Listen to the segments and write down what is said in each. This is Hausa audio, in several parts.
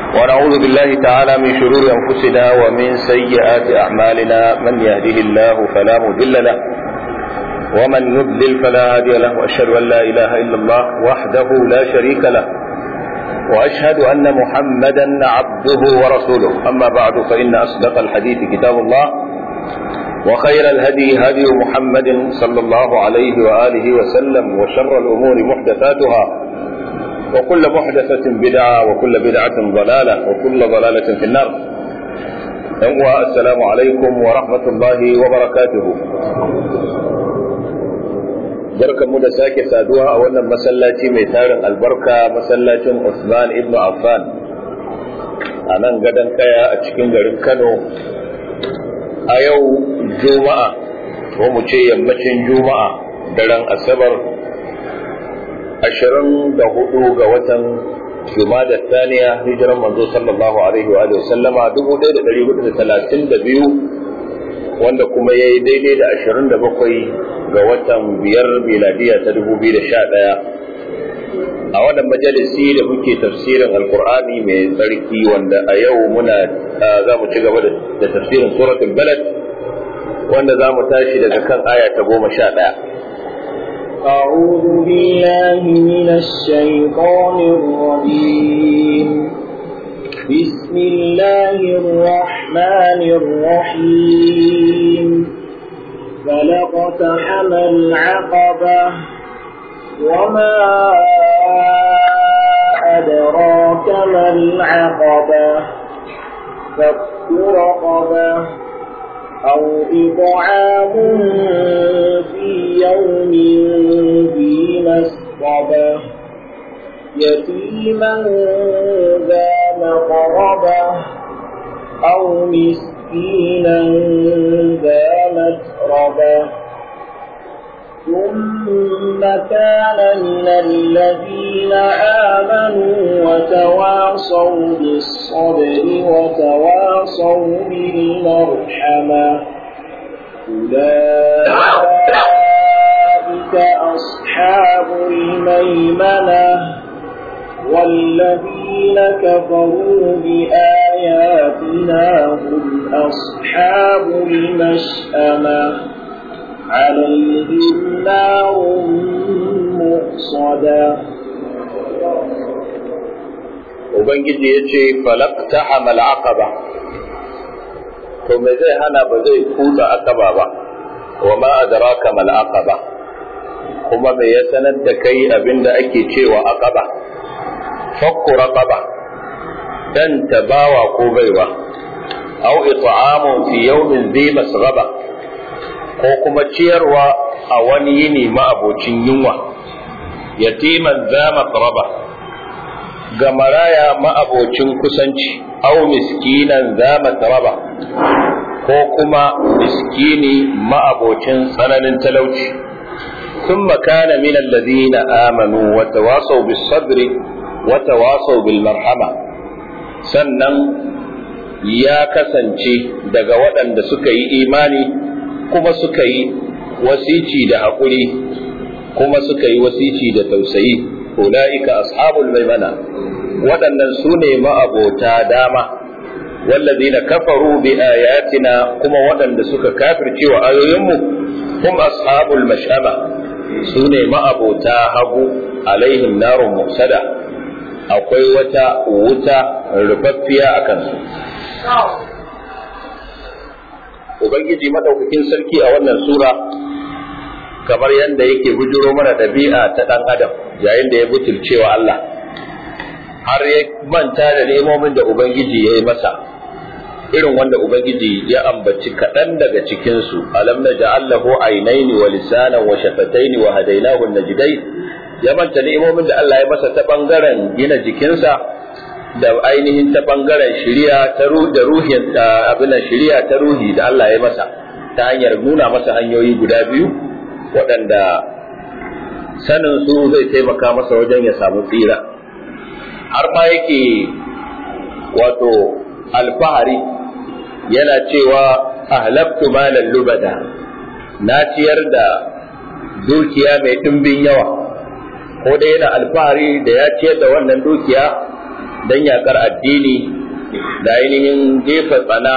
ونعوذ بالله تعالى من شرور أنفسنا ومن سيئات أعمالنا من يهده الله فلا مضل له ومن يضلل فلا هادي له وأشهد أن لا إله إلا الله وحده لا شريك له وأشهد أن محمدا عبده ورسوله أما بعد فإن أصدق الحديث كتاب الله وخير الهدي هدي محمد صلى الله عليه وآله وسلم وشر الأمور محدثاتها وكل محدثة بدعة وكل بدعة ضلالة وكل ضلالة في النار السلام عليكم ورحمة الله وبركاته barkanmu da sake saduwa a wannan masallaci mai tarin albarka masallacin Usman ibn Affan a nan gadon kaya a cikin garin Kano a yau Juma'a ko mu ce yammacin Juma'a daren Asabar ashirin da hudu ga watan Jumada Taniya hijiran manzo sallallahu alaihi wa sallama dubu ɗaya da ɗari hudu da talatin da biyu wanda kuma ya yi daidai da ashirin da bakwai ga watan biyar miladiya ta dubu biyu da sha ɗaya a wannan majalisi da muke tafsirin alkur'ani mai tsarki wanda a yau muna za mu ci gaba da tafsirin suratul balad wanda za mu tashi daga kan aya ta goma sha ɗaya أعوذ بالله من الشيطان الرجيم بسم الله الرحمن الرحيم فلقتحم العقبة وما أدراك ما العقبة فك رقبة أو إطعام في يوم ذي مسقبة يتيما ذا مقربة أو مسكينا ذا متربة ثم كان من الذين آمنوا وتواصوا بالصبر وتواصوا بالمرحمة أولئك أصحاب الميمنة والذين كفروا بآياتنا هم أصحاب المشأمة عليهم نار مؤصدة Ubangiji ya ce, Falakta hamal aqaba to me zai hana ba zai kuta akaba ba, wa ma adraka mal aqaba kuma me ya sanar da kai abinda ake cewa aqaba fakku raqaba dan tabawa ko baiwa aw it'amun fi yawmin dhi masghaba ko kuma ciyarwa a wani yini ma'abocin yunwa yatiman za maqraba ga maraya ma'abocin kusanci aw miskinan za matraba ko kuma miskini ma'abocin tsananin talauci ثم كان من الذين آمنوا وتواصوا بالصبر وتواصوا بالمرحمة sannan ya kasance daga waɗanda suka yi imani kuma suka yi wasici da haƙuri kuma suka yi wasici da tausayi ula'ika ashabul maimana waɗannan su ne ma'abota dama wallazina kafaru bi ayatina kuma waɗanda suka kafirce wa ayoyinmu hum ashabul mash'ama su ne ma'abota hagu alaihim narun musada akwai wata wuta rufaffiya a kansu Ubangiji madaukakin sarki a wannan sura kamar yadda yake bujuro mana ɗabi'a ta ɗan adam yayin da ya butulcewa Allah har ya manta da nemomin da Ubangiji ya yi masa irin wanda Ubangiji ya ambaci kaɗan daga cikinsu alam na ja'allahu ainaini wa lisanan wa shafataini wa hadainahu najdai ya manta ni'imomin da Allah ya masa ta bangaren gina jikinsa da ainihin ta bangaren shiriya ta da ruhin abin shiriya ta ruhi da Allah ya masa ta hanyar nuna masa hanyoyi guda biyu waɗanda sanin su zai taimaka masa wajen ya samu tsira har ma yake wato alfahari yana cewa ahlabtu malan lubada na ciyar da dukiya mai ɗimbin yawa ko dai yana alfahari da ya ciyar da wannan dukiya don yakar addini da ainihin jefa tsana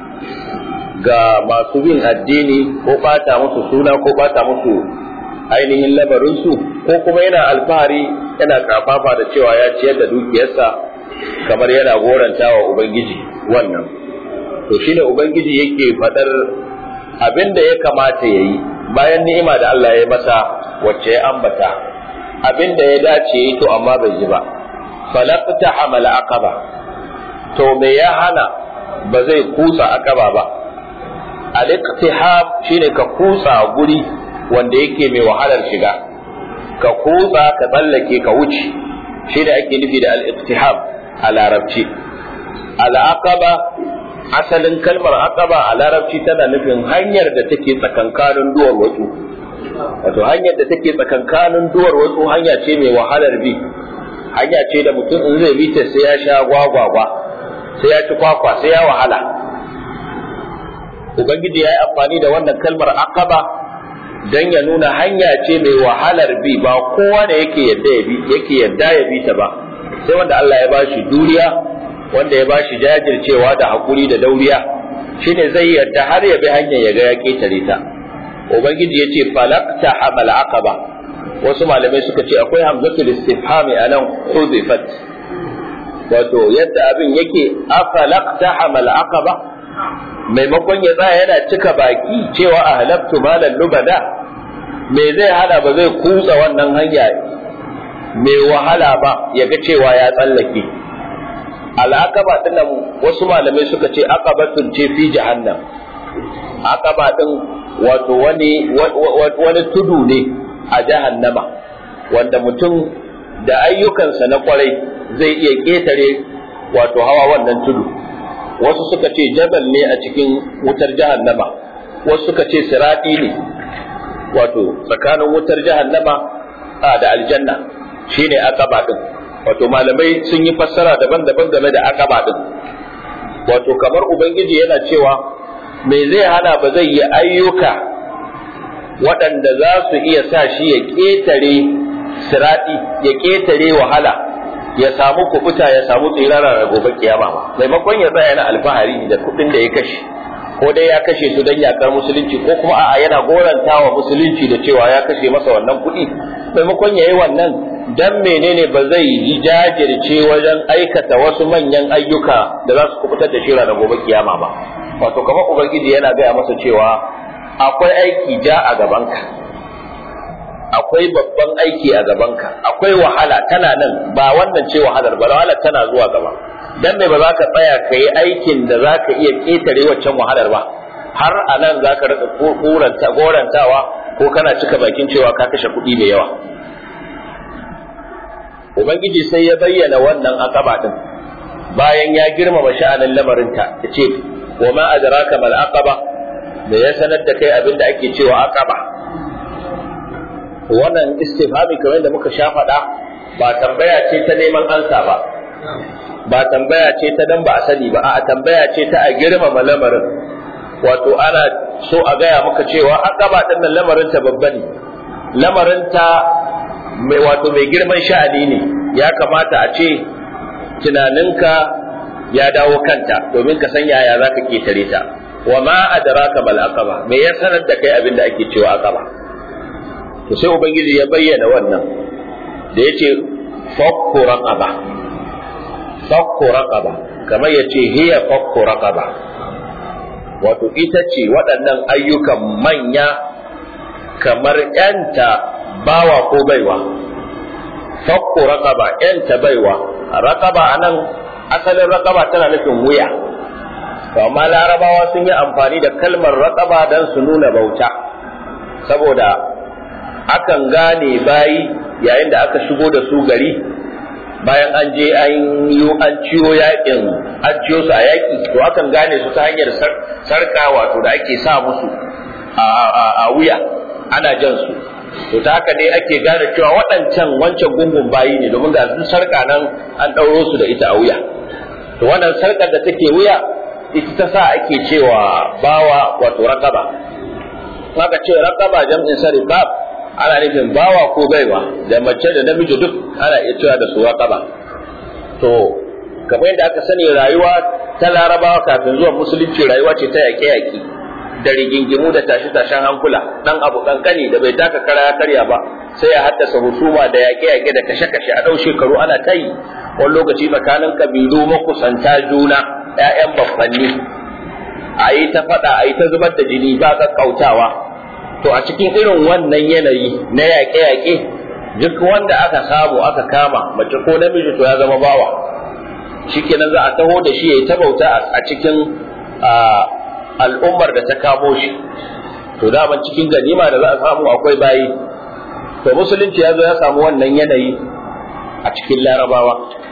ga masu bin addini ko bata musu suna ko bata musu ainihin lamarinsu ko kuma yana alfahari yana kafafa da cewa ya ciyar da dukiyarsa kamar yana goranta wa ubangiji wannan to shine ubangiji yake faɗar abin da ya kamata ya yi bayan ni'ima da Allah ya masa wacce ya ambata abin da ya dace yi to amma bai yi ba falaqta hamal aqaba to me ya hana ba zai kusa aqaba ba al-iqtiham shine ka kusa guri wanda yake mai wahalar shiga ka kusa ka tsallake ka wuce shi da ake nufi da al-iqtiham a larabci al-aqaba asalin kalmar aqaba a larabci tana nufin hanyar da take tsakankanin duwar wasu wato hanyar da take tsakankanin duwar wasu hanya ce mai wahalar bi hanya ce da mutum in zai bi ta sai ya sha gwagwagwa sai ya ci kwakwa sai ya wahala ubangiji ya yi amfani da wannan kalmar aqaba dan ya nuna hanya ce mai wahalar bi ba kowa da yake yadda ya bi yake yadda ya bi ta ba sai wanda Allah ya bashi duriya wanda ya bashi jajircewa da hakuri da dauriya shine zai yadda har ya bi hanyar ya ga ya ketare ta ubangiji yace falaqta hamal aqaba wasu malamai suka ce akwai hamzatul istifhami anan hudifat wato yadda abin yake afalaqta hamal aqaba maimakon ya tsaya yana cika baki cewa ahlabtu malan lubada me zai hada ba zai kutsa wannan hanya mai wahala ba ya ga cewa ya tsallake al'aqaba dinnan wasu malamai suka ce aqabatun ce fi jahannam aqaba din wato wani wani tudu ne a jahannama wanda mutum da ayyukansa na kwarai zai iya ketare wato hawa wannan tudu wasu suka ce jabal ne a cikin wutar jahannama wasu suka ce siradi ne wato tsakanin wutar jahannama a da aljanna shine aqaba din wato malamai sun yi fassara daban-daban game da aqaba din wato kamar ubangiji yana cewa me zai hana ba zai yi ayyuka waɗanda za su iya sa shi ya ƙetare siradi ya ƙetare wahala ya samu kubuta ya samu tsirara da gobe kiyama ba maimakon ya tsaya yana alfahari da kuɗin da ya kashe ko dai ya kashe su don yakar musulunci ko kuma a'a yana goranta wa musulunci da cewa ya kashe masa wannan kuɗi maimakon ya yi wannan dan menene ba zai yi jajirce wajen aikata wasu manyan ayyuka da za su kubutar da shira da gobe kiyama ba wato kamar ubangiji yana gaya masa cewa akwai aiki ja a gabanka akwai babban aiki a gabanka akwai wahala tana nan ba wannan ce wahalar ba wahala tana zuwa gaba dan me ba za ka tsaya ka yi aikin da za ka iya ƙetare waccan wahalar ba har a nan za ka rika gorantawa ko kana cika bakin cewa ka kashe kuɗi da yawa ubangiji sai ya bayyana wannan akaba din bayan ya girmama sha'anin lamarinta ya ce wa ma adraka mal aqaba da ya sanar da kai abin da ake cewa aqaba wannan istifhami kamar da muka sha faɗa ba tambaya ce ta neman ansa ba ba tambaya ce ta dan ba a sani ba a tambaya ce ta a girmama lamarin wato ana so a gaya maka cewa aqaba din nan lamarin ta babba ne lamarin ta mai wato mai girman sha'ani ne ya kamata a ce tunaninka ya dawo kanta domin ka san yaya za ka ketare ta wa ma adraka mal aqaba me ya sanar da kai abin da ake cewa aqaba to sai ubangiji ya bayyana wannan da yace fakku raqaba fakku raqaba kamar yace hiya fakku raqaba wato ita ce waɗannan ayyukan manya kamar yanta bawa ko baiwa fakku raqaba yanta baiwa raqaba anan asalin raqaba tana nufin wuya to amma larabawa sun yi amfani da kalmar raqaba dan su nuna bauta saboda akan gane bayi yayin da aka shigo da su gari bayan an je an yi an ciyo yakin an ciyo su a yaki to akan gane su ta hanyar sarka wato da ake sa musu a wuya ana jan su to ta haka dai ake gane cewa waɗancan wancan gungun bayi ne domin ga su sarka nan an ɗauro su da ita a wuya to wannan sarkar da take wuya ita ta sa ake cewa bawa wato rakaba haka ce rakaba jam'in sa ribab ana nufin bawa ko baiwa da mace da namiji duk ana iya cewa da su rakaba to kamar yadda aka sani rayuwa ta larabawa kafin zuwan musulunci rayuwa ce ta yaƙe-yaƙe da rigingimu da tashe-tashen hankula dan abu kankani da bai taka kara ya karya ba sai ya haddasa husuma da yaƙe-yaƙe da kashe-kashe a ɗau shekaru ana ta yi wani lokaci tsakanin kabilu makusanta juna ‘ya'yan babbanni a yi ta faɗa a yi ta zubar da jini ba ƙaƙƙautawa to a cikin irin wannan yanayi na yaƙe-yaƙe duk wanda aka samu aka kama mace ko namiji to ya zama bawa shikenan za a taho da shi ya yi ta bauta a cikin al'ummar da ta kamo shi to daman cikin ganima da za a samu akwai bayi to musulunci ya zo ya samu wannan yanayi a cikin larabawa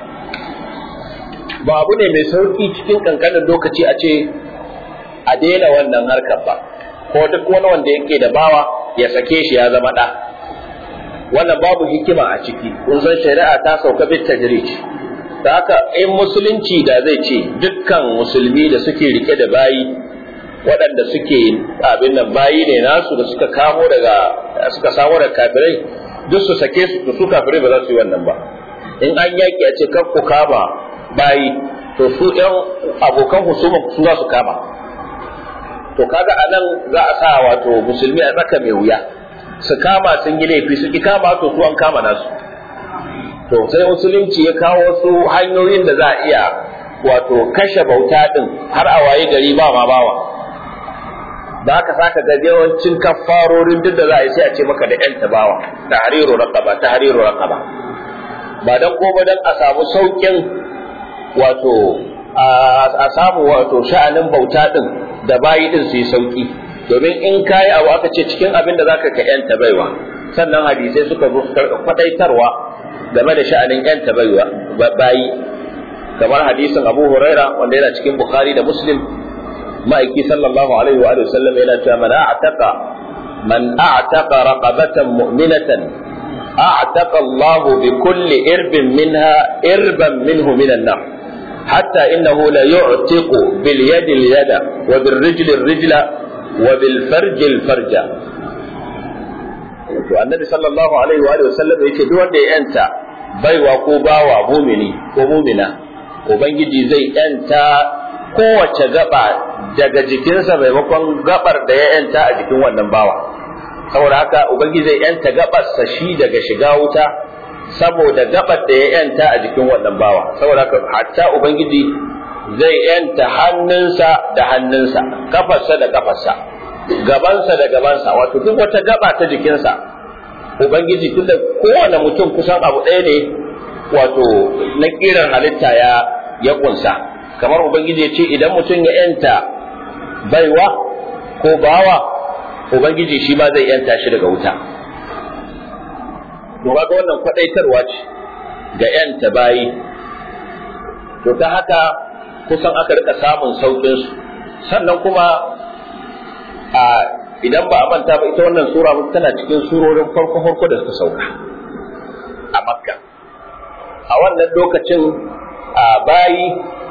ba abu ne mai sauki cikin kankanin lokaci a ce a daina wannan harkar ba ko duk wani wanda yake da bawa ya sake shi ya zama ɗa wannan babu hikima a ciki kun san shari'a ta sauka bit tajrij da haka in musulunci da zai ce dukkan musulmi da suke rike da bayi waɗanda suke abin nan bayi ne nasu da suka kamo daga suka samu daga kafirai duk su sake su su kafirai ba za su yi wannan ba in an yaki a ce kan ku kama bayi to su ɗan abokan husuma su za su kama to kaga a nan za a sa wato musulmi a tsaka mai wuya su kama sun yi laifi su ki kama to su an kama nasu to sai musulunci ya kawo su hanyoyin da za a iya wato kashe bauta din har a waye gari ba ma bawa da haka saka ga yawancin kafarorin duk da za a yi sai a ce maka da yan tabawa tahriru raqaba tahriru raqaba ba dan ko ba dan a samu saukin wato a samu wato sha'anin bauta din da bayi din su yi sauki domin in kayi abu aka ce cikin abin da zaka ka yanta baiwa sannan hadisai suka zo faɗaitarwa game da sha'anin yanta baiwa bayi kamar hadisin Abu Huraira wanda yana cikin Bukhari da Muslim ma'aiki sallallahu alaihi wa alihi sallam yana cewa man a'taqa man a'taqa raqabatan mu'minatan a'taqa Allahu bi kulli irbin minha irban minhu minan nar حتى إنه لا يعتق باليد اليد وبالرجل الرجل وبالفرج الفرج to annabi sallallahu alaihi wa sallam yace duk wanda ya yanta baiwa ko bawa mumini ko mumina ubangiji zai yanta kowace gaba daga jikinsa maimakon gabar da ya yanta a jikin wannan bawa saboda haka ubangiji zai yanta gabarsa shi daga shiga wuta saboda gabar da ya yanta a jikin wannan bawa saboda haka hatta ubangiji zai yanta hannunsa da hannunsa kafarsa da kafarsa gabansa da gabansa wato duk wata gaba ta jikinsa ubangiji tunda kowane mutum kusan abu ɗaya ne wato na kiran halitta ya ya kunsa kamar ubangiji ya ce idan mutum ya yanta baiwa ko bawa ubangiji shi ma zai yanta shi daga wuta to ga wannan kwadaitarwa ce ga yanta bayi to ta haka kusan aka rika samun saukin su sannan kuma a idan ba a manta ba ita wannan sura tana cikin surorin farko farko da suka sauka a makka a wannan lokacin a bayi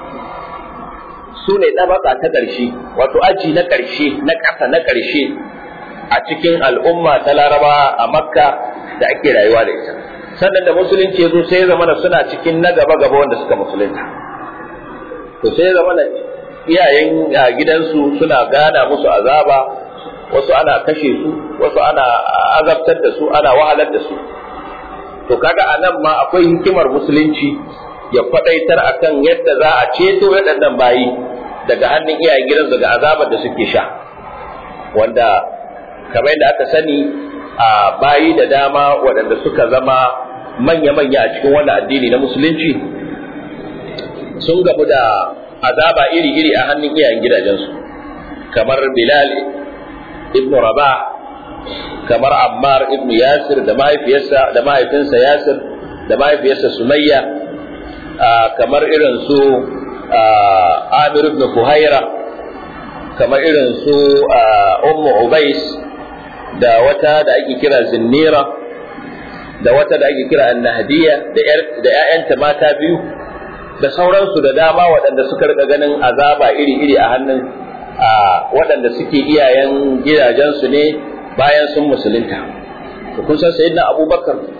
su ne ɗabaka ta ƙarshe wato aji na ƙarshe na ƙasa na ƙarshe a cikin al'umma ta laraba a makka da ake rayuwa da ita sannan da musulunci ya zo sai ya zama suna cikin na gaba gaba wanda suka musulunta to sai ya zama iyayen gidansu suna gana musu azaba wasu ana kashe su wasu ana azabtar da su ana wahalar da su to kaga a nan ma akwai hikimar musulunci ya faɗaitar akan yadda za a ceto waɗannan bayi daga hannun iyayen gidansu daga azabar da suke sha wanda kamar yadda aka sani a bayi da dama waɗanda suka zama manya-manya a cikin wannan addini na musulunci sun gamu da azaba iri-iri a hannun iyayen gidajensu kamar bilal ibn rabah kamar ammar ibn yasir da mahaifiyarsa da mahaifinsa yasir da mahaifiyarsa sumayya kamar irin su amir ibn fuhaira kamar irin su ummu ubais da wata da ake kira zinnira da wata da ake kira annahdiya da ‘ya'yanta mata biyu da sauransu da dama waɗanda suka rika ganin azaba iri-iri a hannun waɗanda suke iyayen gidajensu ne bayan sun musulunta kun san sayyidina abubakar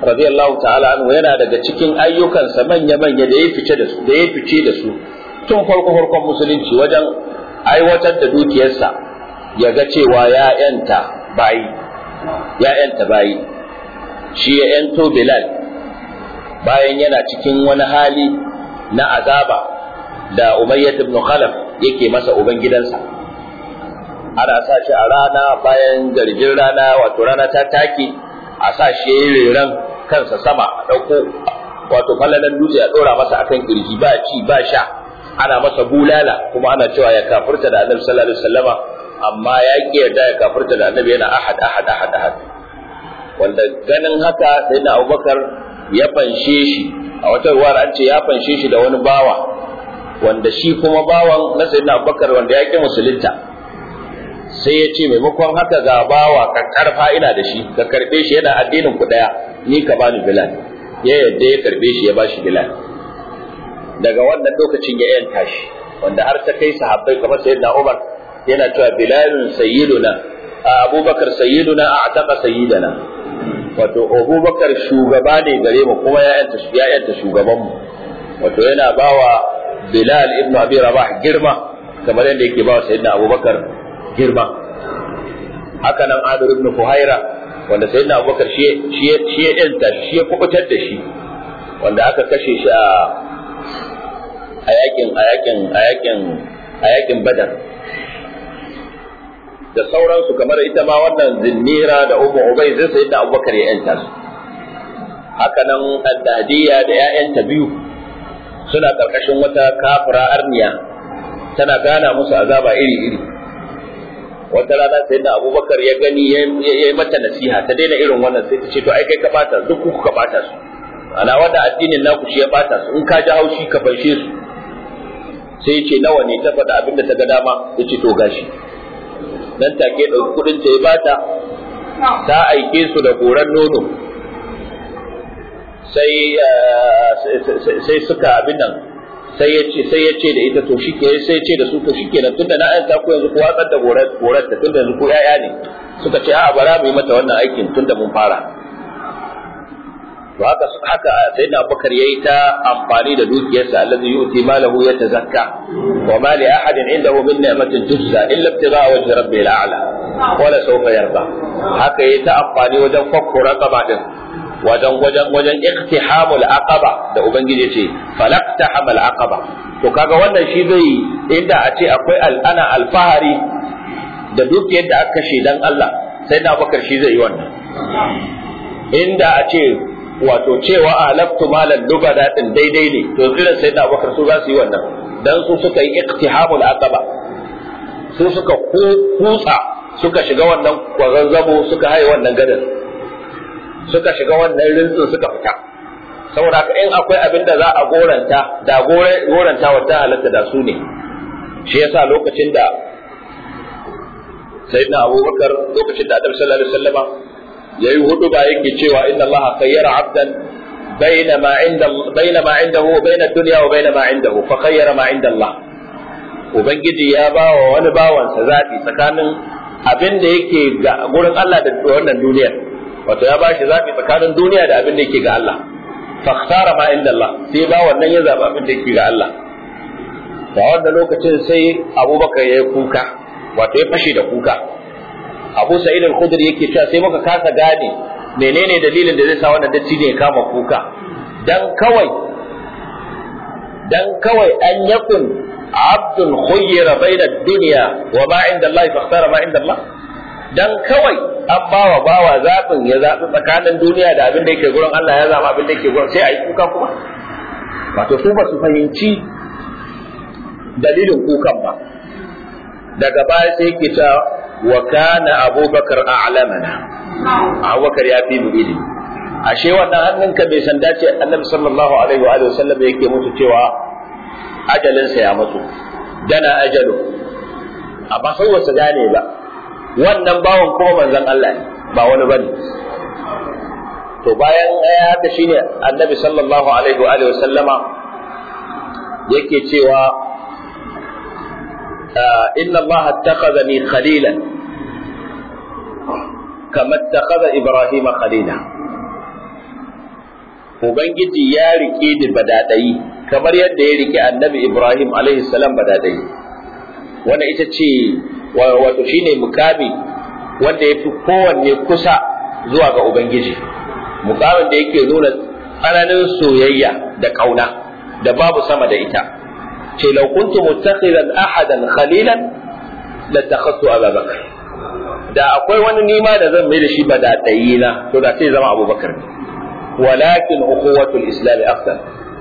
radiyallahu ta'ala anhu yana daga cikin ayyukansa manya-manya da ya fice da su da ya fice da su tun farko farkon musulunci wajen aiwatar da dukiyarsa ya ga cewa ya yanta bayi ya yanta bayi shi ya yanto Bilal bayan yana cikin wani hali na azaba da Umayyah ibn Khalaf yake masa uban gidansa ana sa shi a rana bayan garjin rana wato rana ta take a sa shi yayin reran kansa sama a dauko wato falalan dutse a dora masa akan kirji ba ci ba sha ana masa bulala kuma ana cewa ya kafirta da Annabi sallallahu alaihi wasallama amma ya ki yarda ya kafirta da Annabi yana ahad ahad ahad ahad wanda ganin haka sai na Abubakar ya fanshe shi a wata ruwar an ce ya fanshe shi da wani bawa wanda shi kuma bawan na sayyidina Abubakar wanda ya ki musulunta sai ya ce maimakon haka ga bawa ka karfa ina da shi ka karbe shi yana addinin ku daya ni ka bani bilal ya yadda ya karbe shi ya bashi bilal daga wannan lokacin ya yanta shi wanda har ta kai sahabbai kamar sayyidina Umar yana cewa bilalun sayyiduna abubakar sayyiduna a'taqa sayyidana wato abubakar shugaba ne gare mu kuma ya yanta ya yanta shugaban mu wato yana bawa bilal ibn abi rabah girma kamar yadda yake bawa sayyidina abubakar girma haka nan Amir ibn Fuhaira wanda sayyidina Abubakar shi shi shi ya yanta shi ya kubutar da shi wanda aka kashe shi a a yakin a yakin a yakin a yakin Badar da sauransu kamar ita ma wannan zinnira da Ummu Ubay zai sayyidina Abubakar ya yanta su haka nan Addadiya da ƴaƴanta biyu suna karkashin wata kafira arniya tana gana musu azaba iri-iri wata rana sai da abubakar ya gani ya yi mata nasiha ta daina irin wannan sai ta ce to ai kai ka bata duk ku ka bata su ana wanda addinin naku shi ya bata su in ka ji haushi ka fanshe su sai ce nawa ne ta faɗa abin da ta ga dama ya ce to gashi dan take ɗauki kuɗin ta ya bata ta aike su da goran nono sai sai suka abin nan sai ya ce sai ya ce da ita to shike sai ya ce da su to shikenan tunda na ayyanta ku yanzu ku watsar da gorar gorar ta tunda yanzu ku yaya ne suka ce a'a bara mu yi mata wannan aikin tunda mun fara to haka haka sai na Abubakar yayi ta amfani da dukiyarsa allazi yuti malahu yatazakka wa ma li ahadin indahu min ni'matin tujza illa ibtigha'a wajhi rabbil a'la wala sawfa yarda haka yayi ta amfani wajen fakkura kaba din wajen wajen wajen iktihamul aqaba da ubangiji ce falaqtahamal aqaba to kaga wannan shi zai inda a ce akwai al'ana alfahari da duk yadda aka kashe dan Allah sai da bakar shi zai yi wannan inda a ce wato cewa halaktu malan lubada din daidai ne to irin sai da bakar su za su yi wannan dan su suka yi iktihamul aqaba su suka kutsa suka shiga wannan kwazazzabo suka haye wannan gadar suka shiga wannan rintsin suka fita saboda haka in akwai abin da za a goranta da goranta wata halatta da su ne shi yasa lokacin da sayyidina abubakar lokacin da annabi sallallahu alaihi wasallama yayi hudu ba yake cewa inna allaha khayyara abdan baina ma inda baina ma indahu baina dunya wa baina ma indahu fa khayyara ma inda allah ubangiji ya ba wa wani bawansa zabi tsakanin abin da yake ga gurin Allah da wannan duniyar wato ya bashi zabi tsakanin duniya da abin da yake ga Allah fakhtara ma inda Allah sai ba wannan ya zaba abin da yake ga Allah da wannan lokacin sai Abubakar ya kuka wato ya fashe da kuka Abu Sa'id al-Khudri yake cewa sai muka kasa gane menene dalilin da zai sa wannan datti ne ya kama kuka dan kawai dan kawai an yakun abdun khuyyira baina dunya wa ma inda Allah fakhtara ma inda Allah dan kawai an bawa bawa zaɓin ya zaɓi tsakanin duniya da abin da yake gurin Allah ya zaɓi abin da yake gurin sai a yi kuka kuma wato su ba su fahimci dalilin kukan ba daga baya sai yake cewa wa kana abubakar a'lamana abubakar ya fi mu ilimi ashe wannan hannunka bai san dace annabi sallallahu alaihi wa sallam yake mutu cewa ajalinsa ya mutu dana ajalu amma sai wasu gane ba wannan bawan kuma manzon Allah ne ba wani bane to bayan ya haka shine annabi sallallahu alaihi wa sallama yake cewa inna Allah attakhadhani khalilan kama attakhadha Ibrahim khalila ubangiji ya rike ni badadai kamar yadda ya rike annabi ibrahim alaihi salam badadai wannan ita ce wato shine mukami wanda ya fi kowanne kusa zuwa ga ubangiji mukamin da yake nuna tsananin soyayya da kauna da babu sama da ita ce law kuntu muttakhidan ahadan khalilan latakhadtu abubakar da akwai wani nima da zan mai da shi badadayi na to da sai zama abubakar ne walakin ukhuwatul islam afdal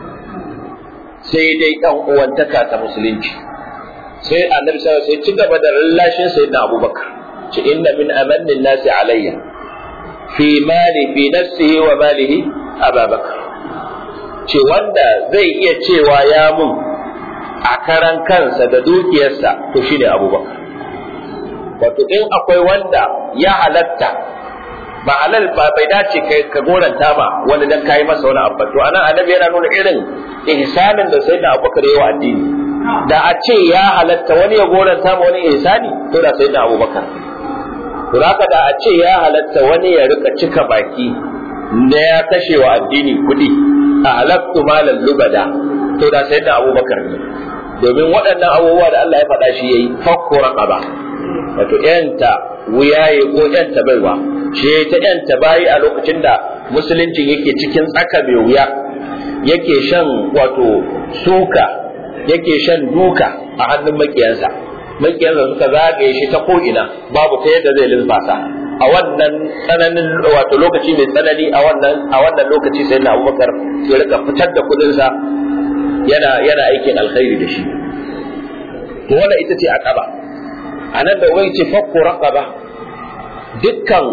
sai dai dan uwantaka ta musulunci sai annabi sallallahu alaihi wasallam sai ci gaba da lallashin sayyidina abubakar ce inna min amanni nasi alayya fi mali fi nafsihi wa malihi abubakar ce wanda zai iya cewa ya mun a karan kansa da dukiyarsa to shine abubakar wato in akwai wanda ya halatta ba halal ba bai dace kai ka goranta ba wani dan kai masa wani abu to anan annabi yana nuna irin ihsanin da sayyidina abubakar yayi wa addini da a ce ya halatta wani ya goranta ma wani ihsani to da sayyidina abubakar to haka da a ce ya halatta wani ya rika cika baki na ya kashe wa addini kuɗi a halattu malan lubada to da sayyidina abubakar ne domin waɗannan abubuwa da Allah ya faɗa shi yayi fakko raqaba wato yanta wuyaye ko yanta baiwa shi ta yanta bayi a lokacin da musuluncin yake cikin tsaka mai wuya yake shan wato suka yake shan duka a hannun makiyansa makiyansa suka zagaye shi ta ko'ina babu ta yadda zai linfasa a wannan tsananin wato lokaci mai tsanani a wannan a wannan lokaci sai na Abubakar ya rika fitar da kudinsa yana yana aikin alkhairi da shi to wannan ita ce aqaba anan da wai ce fakku raqaba dukkan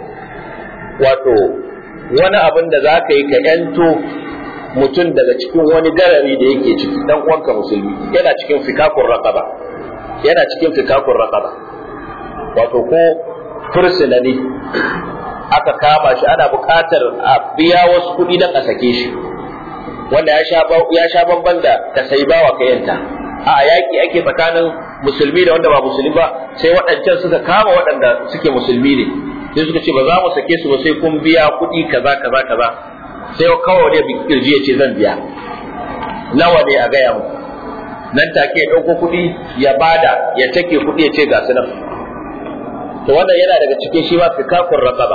wato wani abin da za ka yi ka yanto mutum daga cikin wani garari da yake ciki dan uwanka musulmi yana cikin fikakun raqaba yana cikin fikakun raqaba wato ko fursuna ne aka kama shi ana buƙatar a biya wasu kuɗi don a sake shi wanda ya sha bamban da ka sai bawa ka yanta a yaƙi ake tsakanin musulmi da wanda ba musulmi ba sai waɗancan suka kama waɗanda suke musulmi ne sai suka ce ba za mu sake su ba sai kun biya kuɗi kaza kaza kaza sai kawai wani bi kirji ya ce zan biya nawa ne a gaya mu nan take ya ɗauko kuɗi ya bada ya take kuɗi ya ce ga su nan to wannan yana daga cikin shi ma fikakun raqaba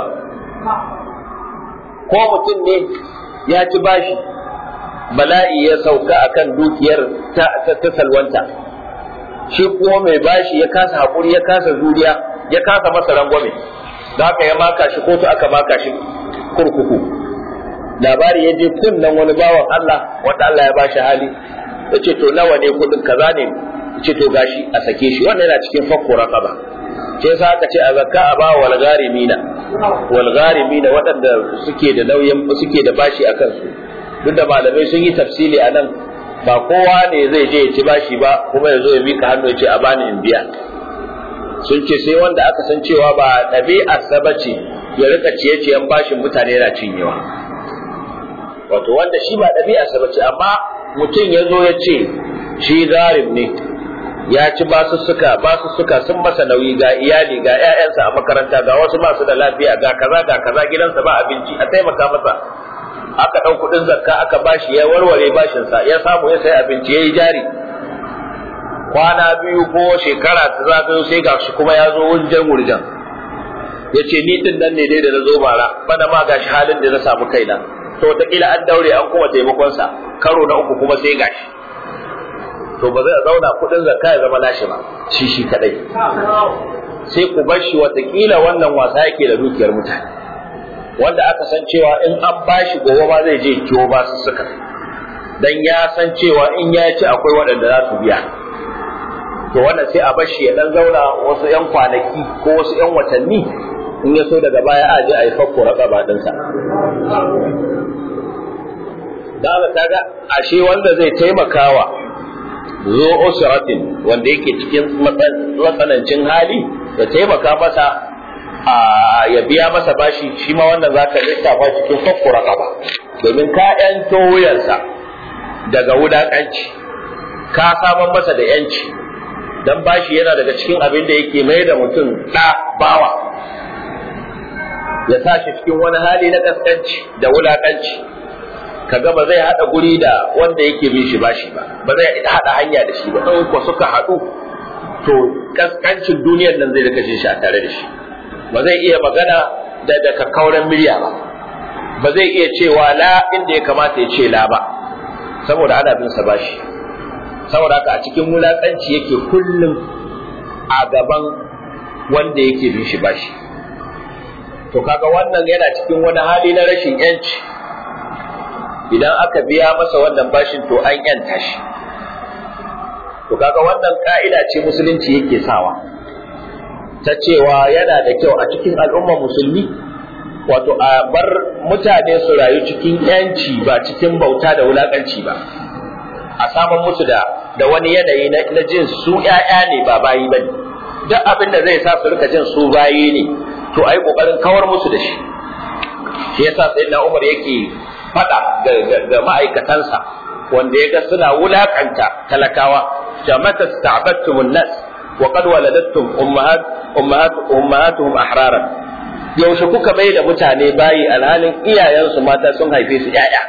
ko mutum ne ya ci bashi bala'i ya sauka akan dukiyar ta ta salwanta shi kuma mai bashi ya kasa haƙuri ya kasa zuriya ya kasa masa rangwame da haka ya maka shi kotu aka maka shi kurkuku labari ya je kunnan wani bawan Allah wanda Allah ya bashi hali ya ce to nawa ne kudin kaza ne ya ce to gashi a sake shi wannan yana cikin fakko raqaba sai sa aka ce a zakka a ba wal gharimina wal gharimina waɗanda suke da nauyin suke da bashi a kansu duk da malamai sun yi tafsili a nan ba kowa ne zai je ya ci bashi ba kuma ya zo ya mika hannu ya ce a bani in biya sun ce sai wanda aka san cewa ba ɗabi'arsa ba ce ya rika ciye-ciyen bashin mutane yana cinyewa wato wanda shi ba ɗabi'arsa ba ce amma mutum ya zo ya ce shi zarim ne ya ci basussuka basussuka sun masa nauyi ga iyali ga 'ya'yansa a makaranta ga wasu masu da lafiya ga kaza ga kaza gidansa ba abinci a taimaka masa aka ɗau kuɗin zakka aka bashi ya warware bashinsa ya samu ya sai abinci ya yi jari kwana biyu ko shekara ta zagayo sai ga shi kuma ya zo wurjan wurjan ya ce ni din nan ne dai da na zo bara bana ma ga shi halin da na samu kaina to wataƙila an daure an kuma taimakonsa karo na uku kuma sai gashi to ba zai zauna kuɗin zakka ya zama nashi ba shi shi kadai sai ku bar shi wataƙila wannan wasa yake da dukiyar mutane wanda aka san cewa in an bashi gobe ba zai je kiwo ba su suka dan ya san cewa in ya ci akwai waɗanda za su biya to wannan sai a bashi ya dan zauna wasu yan kwanaki ko wasu yan watanni in ya so daga baya a je a yi fakko raba ɗinsa da aka kaga ashe wanda zai taimakawa zo usratin wanda yake cikin matsanancin hali ya taimaka masa ya biya masa bashi shi ma wannan za ka lissafa cikin fakko raqaba domin ka yanto wuyansa daga wulaƙanci ka saman masa da yanci dan bashi yana daga cikin abin da yake mai da mutum ɗa bawa ya sa shi cikin wani hali na kaskanci da wulaƙanci kaga ba zai hada guri da wanda yake bin shi bashi ba ba zai hada hanya da shi ba in ko suka hadu to kaskancin duniyar nan zai rika shi a tare da shi ba zai iya magana da da kakkauran murya ba ba zai iya cewa la inda ya kamata ya ce la ba saboda ana bin sa bashi saboda haka a cikin wulakanci yake kullum a gaban wanda yake bin shi bashi to kaga wannan yana cikin wani hali na rashin yanci idan aka biya masa wannan bashin to an yanta shi to kaga wannan ka'ida ce musulunci yake sawa ta cewa yana da kyau a cikin al'ummar musulmi wato a bar mutane su rayu cikin yanci ba cikin bauta da wulakanci ba a saman musu da da wani yanayi na jin su ƴaƴa ne ba bayi ba ne duk abin da zai sa su rika jin su bayi ne to ai kokarin kawar musu da shi shi yasa sayyidina Umar yake fada ga ma'aikatansa wanda ya ga suna wulakanta talakawa jamata sta'battum nas wa qad waladattum ummahat ummahat ummahatuhum ahraran yaushe kuka bai da mutane bayi alhalin iyayensu mata sun haife su yaya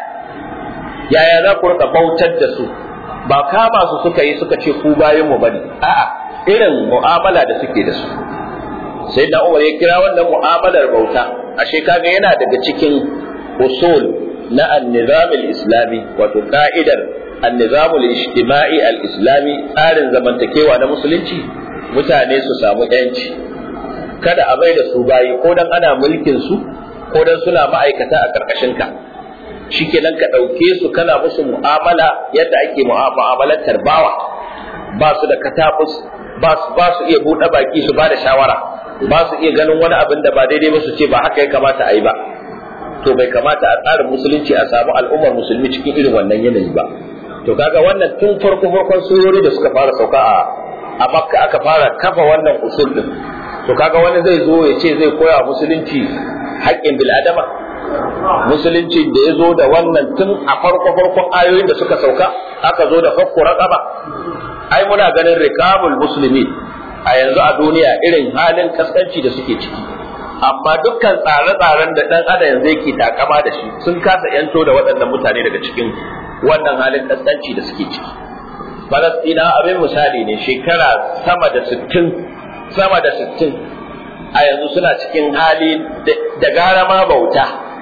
yaya za ku rika bautar da su ba kama su suka yi suka ce ku bayan mu bane a'a irin mu'amala da suke da su sai da Umar ya kira wannan mu'amalar bauta ashe kaga yana daga cikin usul na an-nizam al-islami wato ka'idar an-nizam al-ijtima'i al-islami tsarin zamantakewa na musulunci mutane su samu yanci kada a bai da su bayi ko dan ana mulkin su ko dan suna ma'aikata a karkashin ka shikenan ka dauke su kana musu mu'amala yadda ake mu'amalantar bawa ba su da katabus ba su ba su iya buɗe baki su ba da shawara ba su iya ganin wani abin da ba daidai ba su ce ba haka ya kamata a yi ba to bai kamata a tsarin musulunci a samu al'ummar musulmi cikin irin wannan yanayi ba to kaga wannan tun farko farkon surori da suka fara sauka a a makka aka fara kafa wannan usul din to kaga wani zai zo ya ce zai koya musulunci haƙƙin bil'adama musulunci da ya zo da wannan tun a farko farkon ayoyin da suka sauka aka zo da fakku raqaba ai muna ganin rikamul musulmi a yanzu a duniya irin halin kaskanci da suke ciki amma dukkan tsare-tsaren da dan adam yanzu yake takama da shi sun kasa yanto da waɗannan mutane daga cikin wannan halin kaskanci da suke ciki Falastina abin misali ne shekara sama da sittin sama da sittin a yanzu suna cikin hali da gara ma bauta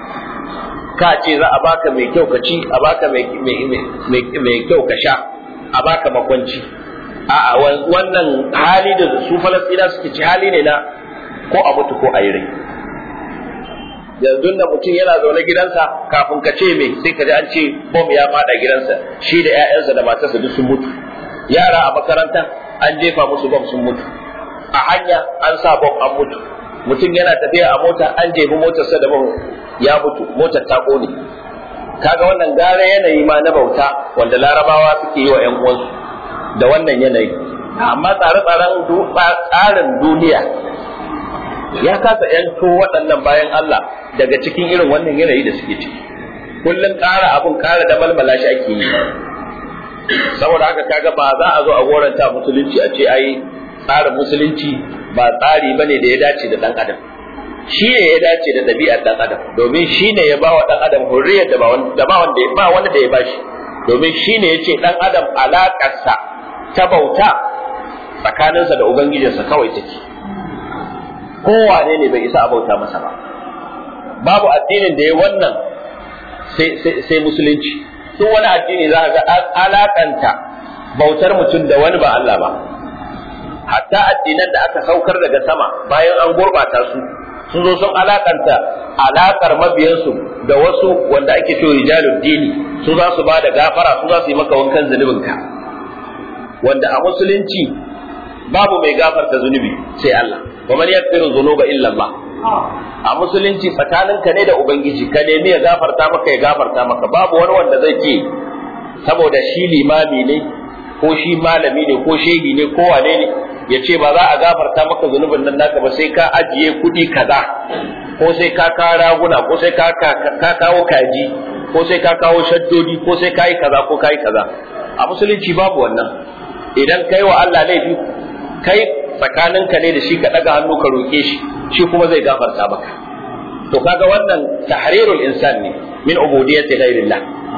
ka ce za a baka mai kyau ka ci a baka mai kyau ka sha a baka makwanci a'a wannan hali da su falastina suke ci hali ne na ko a mutu ko a yi rai yanzu da mutum yana zaune gidansa kafin ka ce mai sai ka ji an ce bom ya fada gidansa shi da 'ya'yansa da matarsa duk sun mutu yara a makaranta an jefa musu bom sun mutu a hanya an sa bom an mutu mutum yana tafiya a mota an jefi motarsa da bom ya mutu motar ta kone kaga wannan gara yanayi ma na bauta wanda larabawa suke yi wa 'yan uwansu da wannan yanayi amma tsare-tsaren tsarin duniya ya kasa yanto waɗannan bayan Allah daga cikin irin wannan yanayi da suke ciki kullum ƙara abun ƙara da malmala shi ake yi saboda haka kaga ba za a zo a goranta musulunci a ce ai tsarin musulunci ba tsari bane da ya dace da ɗan adam shi ne ya dace da ɗabi'ar ɗan adam domin shi ne ya ba wa ɗan adam hurriyar da ba wanda ba wanda da ya bashi domin shi ne ya ce ɗan adam alaƙarsa ta bauta tsakaninsa da ubangijinsa kawai take kowane ne bai isa a bauta masa ba babu addinin da ya wannan sai musulunci duk wani addini za ga an alakanta bautar mutum da wani ba Allah ba hatta addinan da aka saukar daga sama bayan an gurbata su sun zo sun alakanta alakar mabiyansu da wasu wanda ake cewa rijalul dini su za su ba da gafara su za su yi maka wankan zunubinka wanda a musulunci babu mai gafarta zunubi sai Allah wa man yaghfiru dhunuba illa Allah a musulunci tsakaninka ne da ubangiji ka nemi ya gafarta maka ya gafarta maka babu wani wanda zai ce saboda shi limami ne ko shi malami ne ko shehi ne ko wane ne ya ce ba za a gafarta maka zunubin nan naka ba sai ka ajiye kuɗi kaza ko sai ka kawo raguna ko sai ka kawo kaji ko sai ka kawo shaddodi ko sai ka yi kaza ko ka yi kaza a musulunci babu wannan idan kai wa Allah laifi kai tsakaninka ne da shi ka ɗaga hannu ka roƙe shi shi kuma zai gafarta maka to kaga wannan tahrirul insan ne min ubudiyyati ghairillah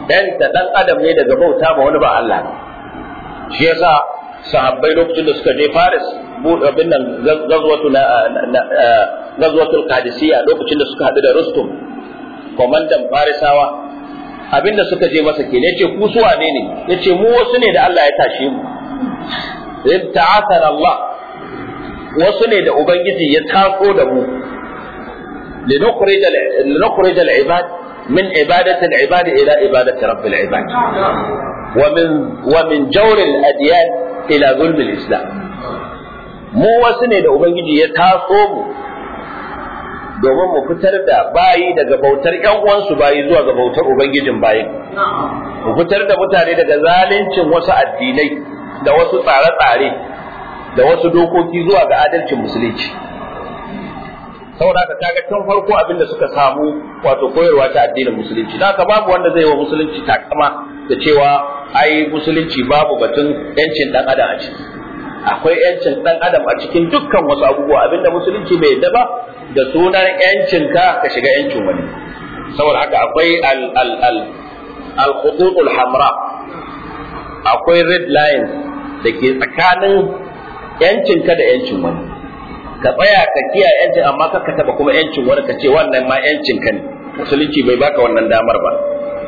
dan ta dan adam ne daga bauta ma wani ba Allah shi yasa sahabbai lokacin da suka je Faris abin nan gazwatu na gazwatul Qadisiyya lokacin da suka hadu da Rustum komandan Farisawa abinda suka je masa ke yace ku su wane ne yace mu wasu ne da Allah ya tashe mu ta'athana Allah wasu ne da ubangiji ya tako da mu linukhrij linukhrij al-ibad min ibadati al-ibad ila ibadati rabbil ibad wa min wa min jawr al-adyan ila zulm al-islam mu wasu ne da ubangiji ya taso mu domin mu fitar da bayi daga bautar ƴan uwansu bayi zuwa ga bautar ubangijin bayin mu fitar da mutane daga zaluncin wasu addinai da wasu tsare-tsare da wasu dokoki zuwa ga adalcin musulunci saboda haka kaga tun farko abinda suka samu wato koyarwa ta addinin musulunci da haka babu wanda zai wa musulunci takama da cewa ai musulunci babu batun yancin dan adam a ciki akwai yancin dan adam a cikin dukkan wasu abubuwa abinda musulunci bai yadda ba da sunan yancin ka ka shiga yancin wani saboda haka akwai al al al al khututul hamra akwai red lines da ke tsakanin yancin ka da yancin wani ka tsaya ka kiyaye yancin amma ka ka taba kuma yancin wani ka ce wannan ma yancin ka ne musulunci bai baka wannan damar ba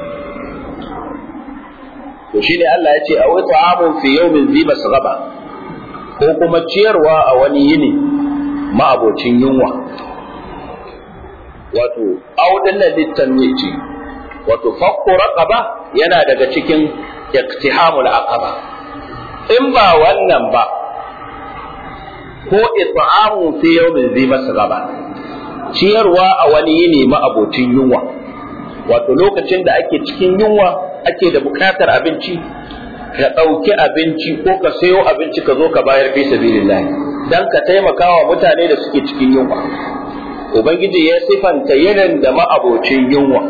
to shine Allah ya ce a wata amun fi yawmin zi masghaba ko kuma ciyarwa a wani yini ma'abocin yunwa wato audin nan littanwi ce wato fakko raqaba yana daga cikin iktihamul aqaba in ba wannan ba ko it'amu fi yawmin zi masghaba ciyarwa a wani yini ma'abocin yunwa wato lokacin da ake cikin yunwa ake da bukatar abinci ka ɗauki abinci ko ka sayo abinci ka zo ka bayar fi sabilillah dan ka taimaka wa mutane da suke cikin yunwa ubangiji ya sifanta yinin da ma'abocin yunwa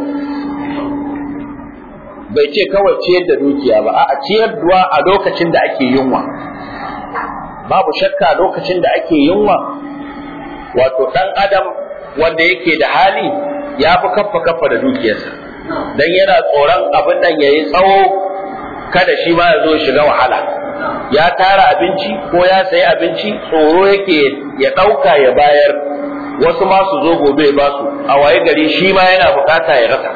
bai ce kawai ciyar da dukiya ba a'a ciyarwa a lokacin da ake yunwa babu shakka lokacin da ake yunwa wato ɗan adam wanda yake da hali ya fi kaffa kaffa da dukiyarsa dan yana tsoron abin nan yayi tsawo kada shi ma ya zo shiga wahala ya tara abinci ko ya sayi abinci tsoro yake ya ɗauka ya bayar wasu ma su zo gobe ba su a waye gari shi ma yana bukata ya rasa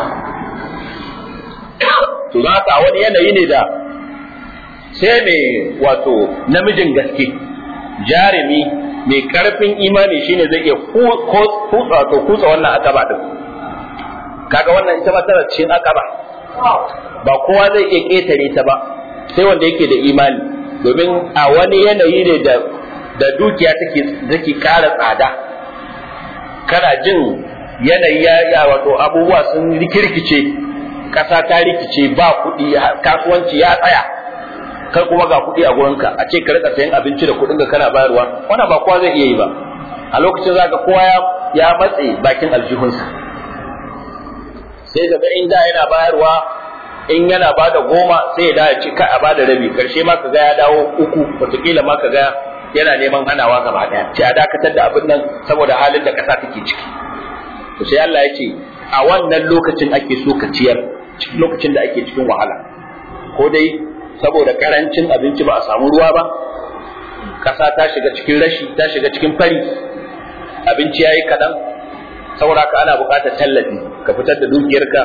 to za ka wani yanayi ne da sai mai wato namijin gaske jarumi mai karfin imani shine zai iya kutsa to kutsa wannan akaba din kaga wannan ita ma tana cikin akaba ba kowa zai iya ketare ta ba sai wanda yake da imani domin a wani yanayi ne da da dukiya take take ƙara tsada kana jin yanayi ya wato abubuwa sun rikirkice ƙasa ta rikice ba kuɗi kasuwanci ya tsaya kai kuma ga kuɗi a gurinka a ce ka rika sayan abinci da kuɗin ka kana bayarwa wannan ba kowa zai iya yi ba a lokacin zaka kowa ya ya matse bakin aljihunsa sai daga inda yana bayarwa in yana bada goma sai ya dawo cika a bada rabi karshe ma kaga ya dawo uku wataƙila ma kaga yana neman hanawa gaba ɗaya ce a dakatar da abin nan saboda halin da ƙasa take ciki to sai Allah ya ce a wannan lokacin ake so ka ciyar lokacin da ake cikin wahala ko dai saboda karancin abinci ba a samu ruwa ba ƙasa ta shiga cikin rashi ta shiga cikin fari abinci yayi kaɗan saboda ka ana buƙatar tallafi ka fitar da dukiyarka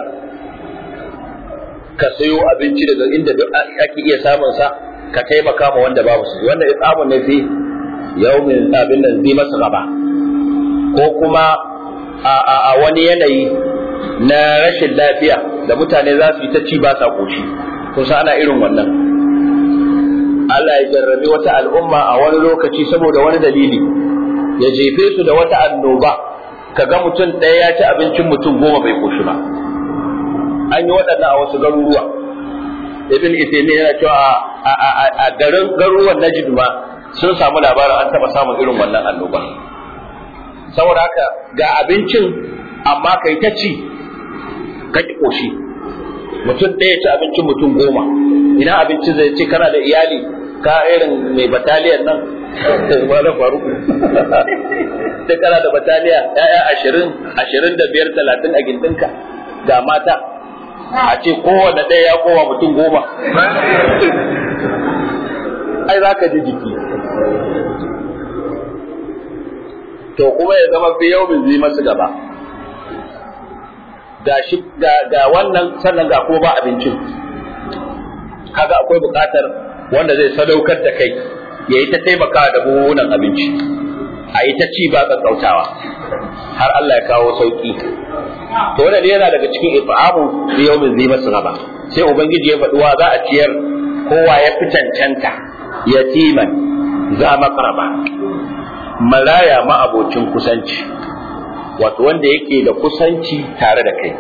ka sayo abinci daga inda ake iya samun sa ka taimaka ma wanda babu su wanda itsamun ne fi yaumin abin nan zai masa gaba ko kuma a wani yanayi na rashin lafiya da mutane za su yi ta ci ba sa koshi kusa ana irin wannan Allah ya jarrabi wata al'umma a wani lokaci saboda wani dalili ya jefe su da wata annoba kaga mutum ɗaya ya ci abincin mutum goma bai koshi ba an yi waɗannan a wasu garuruwa ibn Uthaymeen yana cewa a garin garuruwan Najd ma sun samu labarin an taɓa samun irin wannan annoba saboda haka ga abincin amma kai ta ci ka ki koshi mutum ɗaya ci abincin mutum goma ina abinci zai ce kana da iyali ka irin mai bataliyan nan wala faru sai kana da bataliya ya'ya ashirin ashirin da biyar talatin a gindinka ga mata a ce kowane ɗaya ya kowa mutum goma ai za ka ji jiki to kuma ya zama fi yau zai masu gaba ga shi ga wannan sannan ga kuma ba abincin kaga akwai buƙatar wanda zai sadaukar da kai ya yi ta taimaka da buhunan abinci a yi ta ci ba ƙaƙƙautawa har Allah ya kawo sauƙi to wannan yana daga cikin ifa'amu fi yawmin zai masu gaba sai ubangiji ya faɗi wa za a ciyar kowa ya fi cancanta yatiman za makaraba maraya ma'abocin kusanci wato wanda yake da kusanci tare da kai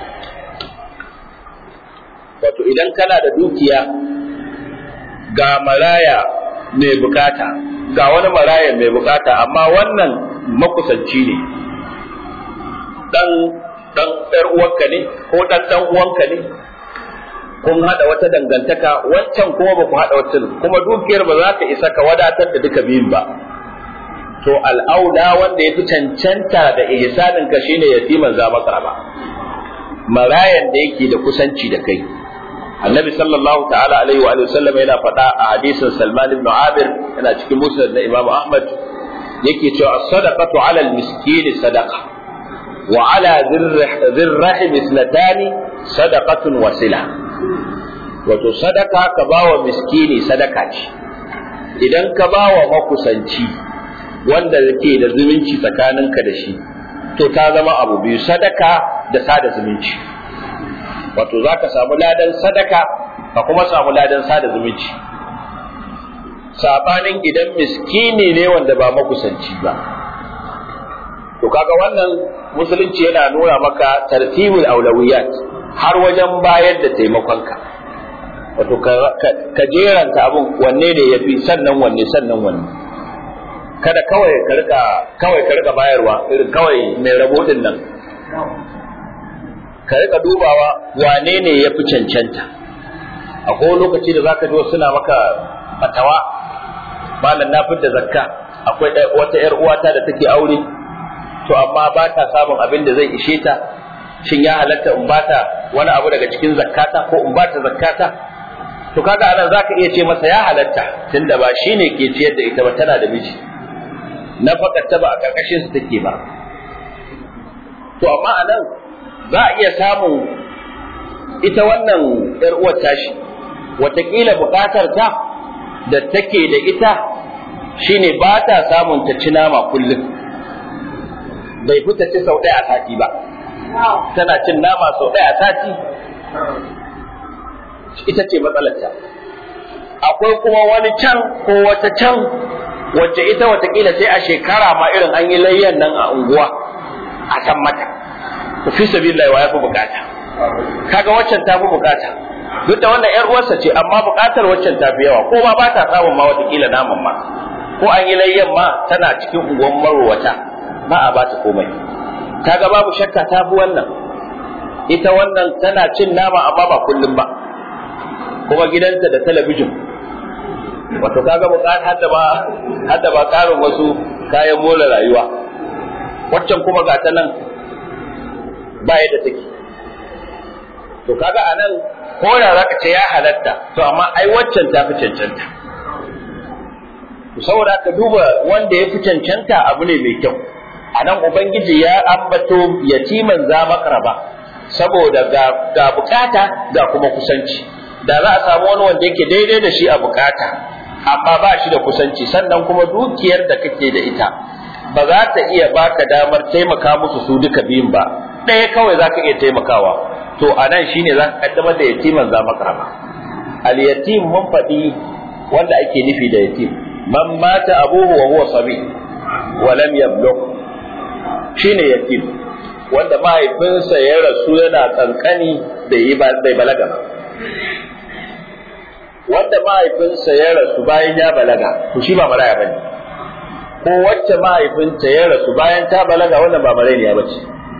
wato idan kana da dukiya ga maraya mai bukata ga wani maraya mai bukata amma wannan makusanci ne dan dan ɗar uwanka ne ko dan dan uwanka ne kun hada wata dangantaka wancan kuma ba ku hada wata kuma dukiyar ba za ta isa ka wadatar da duka biyun ba to al'auda wanda ya fi cancanta da ihsanin ka shine yatiman za maka ba marayan da yake da kusanci da kai annabi sallallahu ta'ala alaihi wa sallam yana faɗa a hadisin salman ibn abir yana cikin musnad na imam ahmad yake cewa sadaqatu ala al-miskin sadaqa wa ala dhirrahim isnatani sadaqatun wasila wato sadaka ka bawa miskini sadaka ce idan ka bawa makusanci wanda yake da zumunci tsakaninka da shi to ta zama abu biyu sadaka da sada zumunci wato za ka samu ladan sadaka ka kuma samu ladan sada zumunci sabanin idan miskini ne wanda ba makusanci ba to kaga wannan musulunci yana nuna maka tartibul aulawiyat har wajen bayar da taimakonka wato ka jeranta abun wanne ne yafi sannan wanne sannan wanne kada kawai ka rika kawai ka rika bayarwa irin kawai mai rabo din nan ka rika dubawa wane ne ya fi cancanta akwai lokaci da zaka ji wasu suna maka fatawa malam na fitta zakka akwai wata yar uwata da take aure to amma ba ta samun abin da zai ishe ta shin ya halatta in bata wani abu daga cikin zakkata ko in bata zakkata to kaga anan zaka iya ce masa ya halatta tunda ba shine ke ciyar da ita ba tana da miji na ta ba a karkashin su take ba to amma anan za a iya samun ita wannan yar uwar tashi watakila bukatar ta da take da ita shine ba ta samun ta ci nama kullum bai fita ci sau ɗaya a sati ba tana cin nama sau ɗaya a sati ita ce matsalarta akwai kuma wani can ko wata can wacce ita watakila sai a shekara ma irin an yi layyan nan a unguwa a san mata fi sabilillah wa yafi bukata kaga waccan ta fi bukata duk da wannan yar uwarsa ce amma bukatar waccan ta fi yawa ko ma ba ta samun ma watakila naman ma ko an yi layyan ma tana cikin unguwan marowata ba a ba ta komai kaga babu shakka ta fi wannan ita wannan tana cin nama amma ba kullum ba kuma gidanta da talabijin wato kaga bukatar hadda ba hadda ba karin wasu kayan more rayuwa waccan kuma ga ta nan ba yadda take to kaga anan ko da zaka ce ya halatta to amma ai waccan ta fi cancanta to saboda ka duba wanda ya fi cancanta abu ne mai kyau anan ubangiji ya ambato yatiman za makaraba saboda ga, ga bukata ga kuma kusanci da za a samu wani wanda yake daidai da shi a bukata amma ba shi da kusanci sannan kuma dukiyar da kake da ita ba za ta iya baka damar taimaka musu su duka biyun ba ɗaya kawai za ka iya taimakawa to a nan shi ne za ka kaddamar da yatiman za makarama al yatim mun faɗi wanda ake nufi da yatim man mata abuhu wa huwa sabi wa lam yablugh shine yatim wanda mahaifinsa ya rasu yana kankani bai yi bai balaga ba wanda mahaifinsa ya rasu bayan ya balaga to shi ba maraya bane ko wacce mahaifinta ya rasu bayan ta balaga wannan ba maraya bace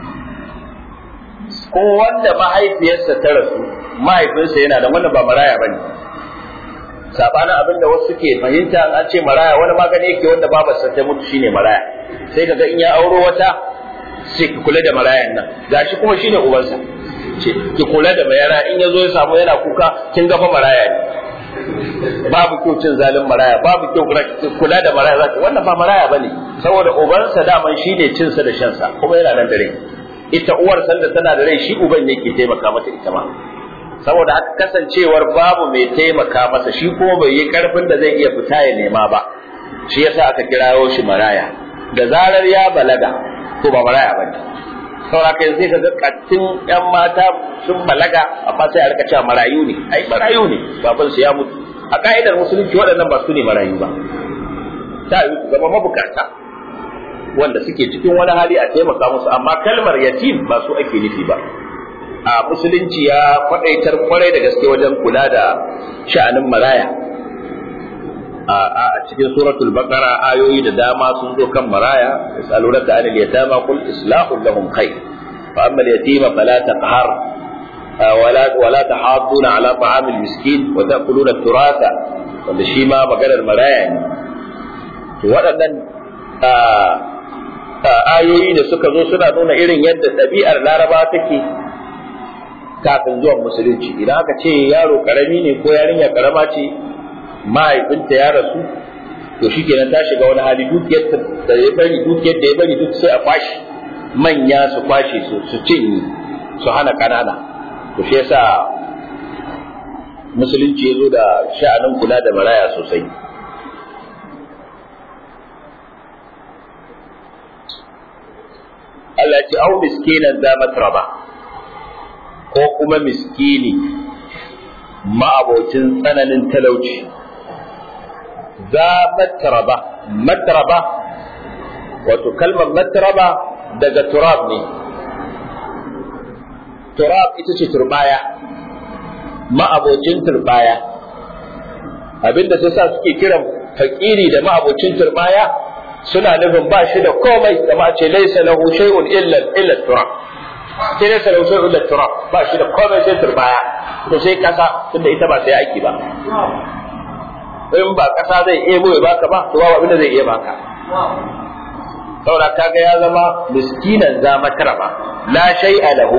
ko wanda mahaifiyarsa ta rasu mahaifinsa yana da wannan ba maraya bane sabanin abin da wasu suke fahimta an ce maraya wani magani yake wanda babarsa ta mutu shine maraya sai kaga in ya auro wata sai ka kula da marayan nan gashi kuma shine ubansa ce ki kula da mayara in yazo ya samu yana kuka kin ga fa maraya ne babu kyau cin zalin maraya babu kyau kula da maraya zaki wannan ba maraya bane saboda ubansa daman shine cin sa da shan sa kuma yana nan da rai ita uwar sanda tana da rai shi uban ne ke taimaka mata ita ma saboda haka kasancewar babu mai taimaka masa shi kuma bai yi karfin da zai iya fita ya nema ba shi yasa aka kirawo shi maraya da zarar ya balaga ko ba maraya bane saboda kai sai ka ga kattin yan mata sun balaga amma sai a rika cewa marayu ne ai marayu ne baban su ya mutu a ka'idar musulunci waɗannan ba su ne marayu ba ta yi su zama mabukata wanda suke cikin wani hali a taimaka musu amma kalmar yatim ba su ake nufi ba a musulunci ya kwadaitar kwarai da gaske wajen kula da sha'anin maraya a cikin suratul baqara ayoyi da dama sun zo kan maraya yasalunaka anil yatama qul islahu lahum khair fa amma al-yatima fala taqhar ولا ولا تحاضون على طعام المسكين وتاكلون التراث wanda shi ma maganar maraya ne waɗannan ayoyi da suka zo suna nuna irin yadda ɗabi'ar laraba take kafin zuwan musulunci idan aka ce yaro karami ne ko yarinya karama ce mahaifinta ya rasu to shi kenan ta shiga wani hali dukiyar da ya bari dukiyar da ya bari duk sai a kwashi manya su kwashe su su cinye su hana kanana to shi yasa musulunci ya zo da sha'anin kula da maraya sosai Allah ya ce au miskinan za matraba ko kuma miskini ma'abocin tsananin talauci za matraba matraba wato kalmar matraba daga turab ne turab ita ce turbaya ma'abocin turbaya abinda sai sa suke kiran fakiri da ma'abocin turbaya suna nufin ba shi da komai kama ce laisa lahu shay'un illa illa turab sai laisa lahu shay'un illa turab ba shi da komai sai turbaya to sai kasa tunda ita ba sai aiki ba in ba kasa zai ebo ya baka ba to ba abinda zai iya baka saboda kaga ya zama miskinan za matraba la shay'a lahu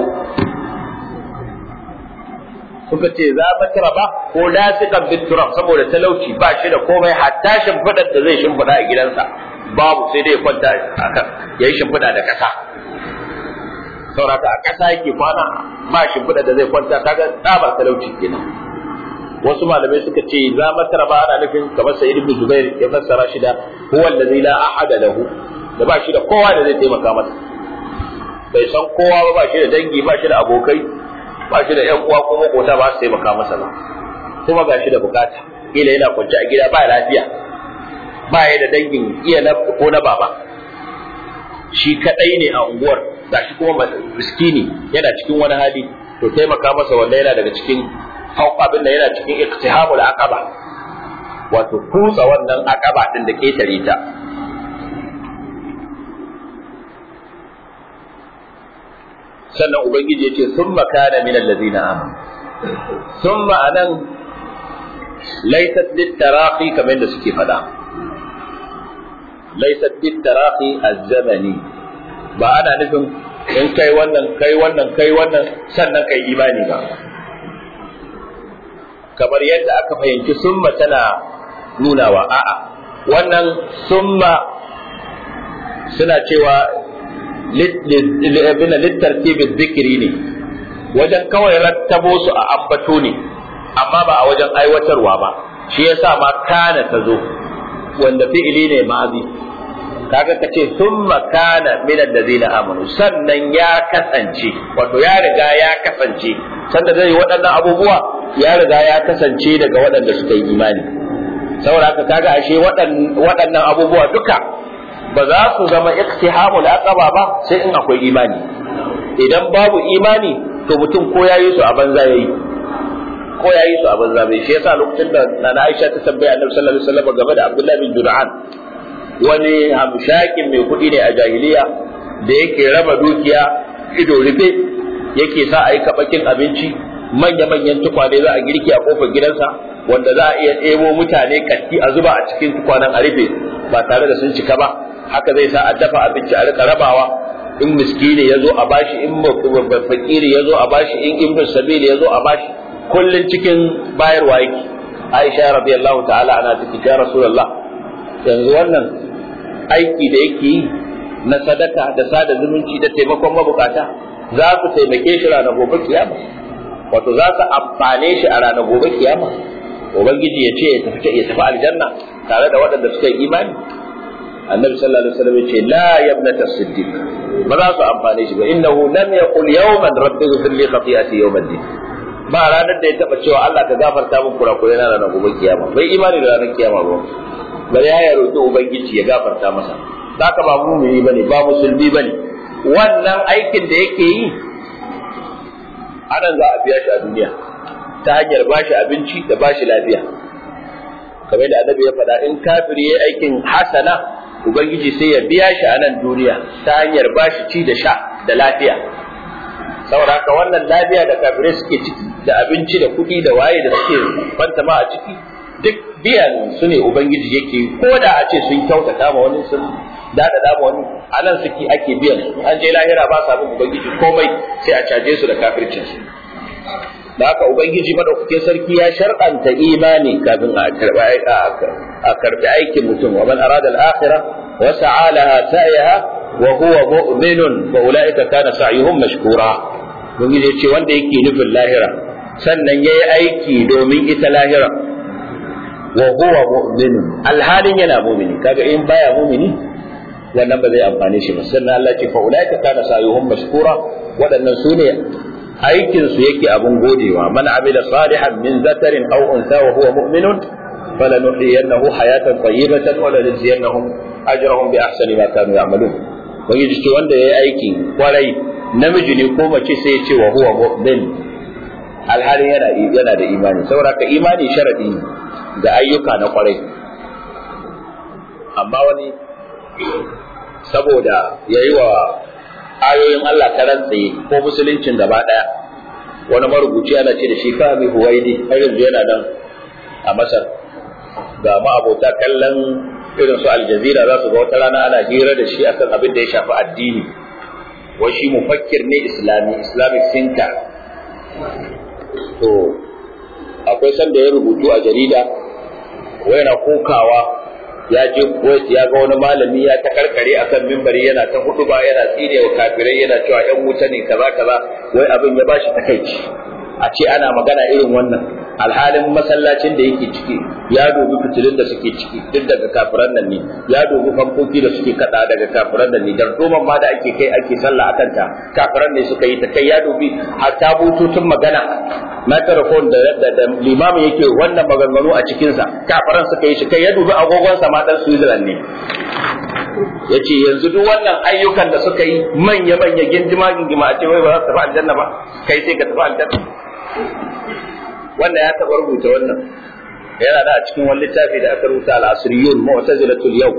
suka ce za matraba ko lasiqan bit turab saboda talauci ba shi da komai hatta shimfidar da zai shimfida a gidansa babu sai dai kwanta akan yayi shimfida da kasa saboda a kasa yake kwana ba shimfida da zai kwanta kaga tsabar talauci kenan wasu malamai suka ce za matraba ana nufin kamar sayyid ibn jubair ya fassara shi da huwa allazi la ahada lahu da ba shi da kowa da zai taimaka masa bai san kowa ba ba shi da dangi ba shi da abokai ba shi da ƴan uwa ko makota ba su taimaka masa ba kuma ga shi da bukata kila yana kwance a gida ba lafiya ba ya da dangin iya na ko na baba shi kadai ne a unguwar gashi kuma miskini yana cikin wani hali to taimaka masa wanda yana daga cikin abin da yana cikin iktihamul aqaba wato kutsa wannan aqaba din da ketare ta sannan ubangiji yace summa kana min allazina amanu summa anan laysat litaraqi kamar da suke fada laysat litaraqi az-zamani ba ana nufin in kai wannan kai wannan kai wannan sannan kai imani ba kamar yadda aka fahimci summa tana nunawa a'a wannan summa suna cewa littartibin zikiri ne wajen kawai rattabo su a ambato ne amma ba a wajen aiwatarwa ba shi yasa ma kana ta zo wanda fi'ili ne ma'azi kaga ka ce summa kana min allazina amanu sannan ya kasance wato ya riga ya kasance sanda zai waɗannan abubuwa ya riga ya kasance daga waɗanda suka yi imani saboda haka kaga ashe waɗannan abubuwa duka ba za su zama iktihamul aqaba ba sai in akwai imani idan babu imani to mutum ko yayi su a banza yayi ko yayi su a banza bai shi yasa lokacin da Nana Aisha ta tambaya Annabi sallallahu alaihi wasallam game da Abdullah bin Jur'an wani hamshakin mai kuɗi ne a jahiliya da yake raba dukiya ido rufe yake sa a yi kabakin abinci manya-manyan tukwane za a girki a kofar gidansa wanda za a iya ɗebo mutane katti a zuba a cikin tukwanen a rufe ba tare da sun cika ba haka zai sa a dafa abinci a rika rabawa in miskini ya zo a bashi in fakiri ya zo a bashi in ibnu sabili ya zo a bashi kullun cikin bayarwa yake Aisha radiyallahu ta'ala ana take ya Rasulullah yanzu wannan aiki da yake yi na sadaka da sada zumunci da taimakon mabukata za su taimake shi ranar gobe kiyama wato za su amfane shi a ranar gobe kiyama ubangiji ya ce ya tafi ya tafi aljanna tare da waɗanda suka yi imani annabi sallallahu alaihi wasallam ya ce la yabnata siddiq ba za su amfane shi ba innahu lam yaqul yawman rabbi ighfir li khati'ati yawm ad-din ba ranar da ya taba cewa Allah ka gafarta min kurakurai na ranar gobe kiyama bai imani da ranar kiyama ba bari ya roki ubangiji ya gafarta masa zaka ba mumini bane ba musulmi bane wannan aikin da yake yi anan za a biya shi a duniya ta hanyar bashi abinci da bashi lafiya kamar da annabi ya faɗa in kafiri ya aikin hasana ubangiji sai ya biya shi a nan duniya ta hanyar bashi ci da sha da lafiya saboda haka wannan lafiya da kafirai suke ciki da abinci da kuɗi da waye da suke fantama a ciki duk biyan su ne ubangiji yake ko da a ce sun kyautata ma wani sun daɗaɗa ma wani a nan suke ake biyan su an je lahira ba sa bin ubangiji komai sai a caje su da kafircin su da haka ubangiji madaukakin sarki ya shar'anta imani kafin a karbi a karbi aikin mutum wa man arada al-akhirah wa sa'a laha sa'yaha wa huwa mu'minun fa ulaika kana sa'yuhum mashkura ubangiji ya ce wanda yake nufin lahira sannan yayi aiki domin ita lahira wa huwa mu'minun alhalin yana mu'mini kaga in baya mu'mini wannan ba zai amfane shi ba sannan Allah ce fa ulaika kana sa'yuhum mashkura waɗannan su ne aikin su yake abun godewa man amila salihan min zakarin aw unsa wa huwa mu'minun falanuhyiyannahu hayatan tayyibatan wa lanajziyannahum ajrahum bi ahsani ma kanu ya'malun wani ce wanda yayi aiki kwarai namiji ne ko mace sai ya ce wa huwa mu'min alhalin yana yana da imani saboda ka imani sharadi ga ayyuka na kwarai amma wani saboda yayi wa ayoyin Allah ta rantsaye ko musuluncin gaba ɗaya wani marubuci ana ce da shi fahimi huwaidi har yanzu yana nan a masar ga ma'abota kallon irin su aljazira za su ga wata rana ana hira da shi akan abin da ya shafi addini wai shi mufakkir ne islami islamic thinker to akwai sanda ya rubutu a jarida wai na kokawa ya je Kuwait ya ga wani malami ya ta karkare akan mimbari yana ta hudu ba yana tsine wa kafirai yana cewa yan wuta ne kaza kaza wai abin ya bashi takaici a ce ana magana irin wannan alhalin masallacin da yake ciki ya dubi fitilun da suke ciki duk daga kafiran nan ne ya dubi fankoki da suke kada daga kafiran nan ne dardoman ma da ake kai ake sallah akan ta kafiran ne suka yi ta kai ya dubi hatta bututun magana microphone da da limamin yake wannan maganganu a cikin sa kafiran suka yi shi kai ya dubi agogon sa ma dan Switzerland ne yace yanzu duk wannan ayyukan da suka yi manya manya gindima gindima a ce wai ba za su tafi aljanna ba kai sai ka tafi aljanna wanda ya taɓa rubuta wannan yana da a cikin wani littafi da aka rubuta al-asriyun mu'tazilatul yau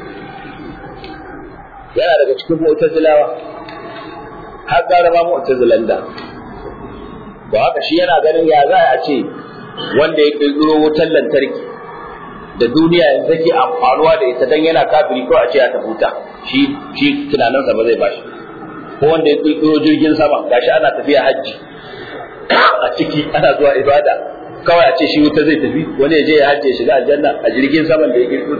yana daga cikin mu'tazilawa har gara ma mu'tazilan da ba haka shi yana ganin ya za a ce wanda ya kirkiro wutar lantarki da duniya yanzu take amfanuwa da ita dan yana kafiri ko a ce ya tafuta shi shi tunaninsa ba zai bashi ko wanda ya kirkiro jirgin sama gashi ana tafiya hajji a ciki ana zuwa ibada kawai a ce shi wuta zai tafi wani ya je ya hajje shiga aljanna a jirgin saman da ya kirkiro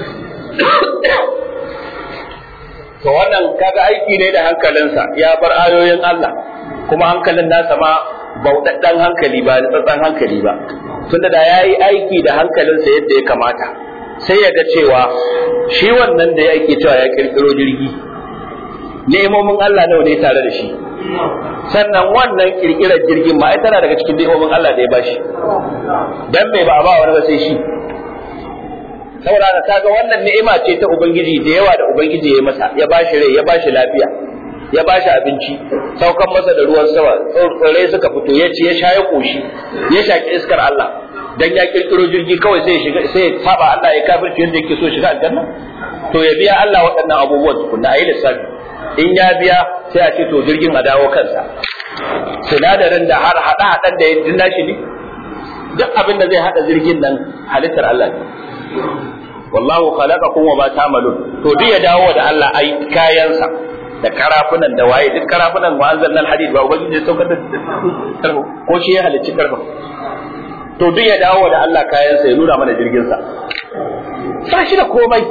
to wannan kaga aiki ne da hankalinsa ya bar ayoyin Allah kuma hankalin nasa ma bauɗaɗɗen hankali ba tsatsan hankali ba tunda da ya yi aiki da hankalinsa yadda ya kamata sai ya ga cewa shi wannan da ya aiki cewa ya kirkiro jirgi nemomin Allah nawa ne tare da shi sannan wannan kirkirar jirgin ma ai tana daga cikin ni'imomin Allah da ya bashi dan me ba a ba wani ba sai shi saboda ka kaga wannan ni'ima ce ta ubangiji da yawa da ubangiji ya masa ya bashi rai ya bashi lafiya ya bashi abinci saukan masa da ruwan sama tsirrai suka fito ya ci ya sha ya koshi ya shaki iskar Allah dan ya kirkiro jirgi kawai sai ya shiga sai ya saba Allah ya kafirci yadda yake so shiga aljanna to ya biya Allah waɗannan abubuwan tukunna ayi lissafi in ya biya sai a ce to jirgin a dawo kansa sinadarin da har hada hadan da ya dinna shi ne duk abin da zai hada jirgin nan halittar Allah ne wallahu khalaqakum wa ma ta'malun to duk ya dawo da Allah ai kayansa da karafunan da waye duk karafunan wa anzalna alhadid ba ubangiji ya saukar da karfa ko shi ya halicci karfa to duk ya dawo da Allah kayansa ya nuna mana jirgin sa ba shi da komai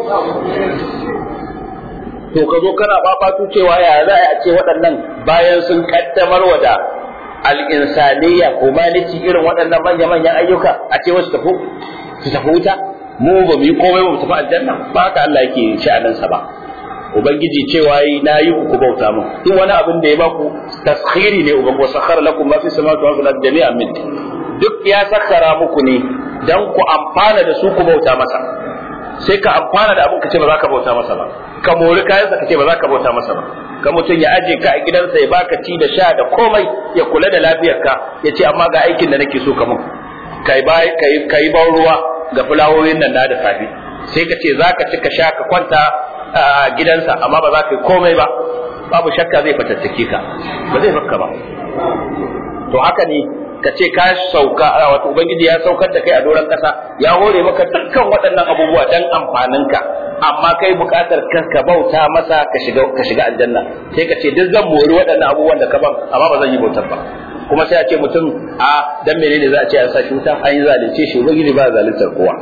to ka zo kana fafatu cewa ya za a ce waɗannan bayan sun kaddamar wa da al'insaniya humanity irin waɗannan manya-manyan ayyuka a ce wasu tafi su tafi wuta mu ba mu yi komai ba mu tafi aljanna ba haka Allah yake sha'aninsa ba ubangiji cewa yi na yi ku bauta mun duk wani abin da ya baku taskhiri ne uban wa sakhara lakum ma fi samawati wa fil ardi jami'an min duk ya sakhara muku ne dan ku amfana da su ku bauta masa sai ka amfana da abin ka ce ba za ka bauta masa ba ka mori kayansa ka ce ba za ka bauta masa ba ka mutum ya aje ka a gidansa ya baka ci da sha da komai ya kula da lafiyarka ya ce amma ga aikin da nake so ka mun kai kai ban ruwa ga fulawoyin nan na da safe sai ka ce za ka ci ka sha ka kwanta a gidansa amma ba za ka yi komai ba babu shakka zai fatattake ka ba zai fakka ba to haka ne ka ce ka sauka wato ubangiji ya saukar da kai a doron kasa ya hore maka dukkan waɗannan abubuwa dan amfanin ka amma kai buƙatar ka bauta masa ka shiga ka shiga aljanna sai ka ce duk zan mori waɗannan abubuwan da ka ban amma ba zan yi bautar ba kuma sai a ce mutum a dan menene za a ce an sa shi wuta an yi zalunce shi ubangiji ba zaluntar kowa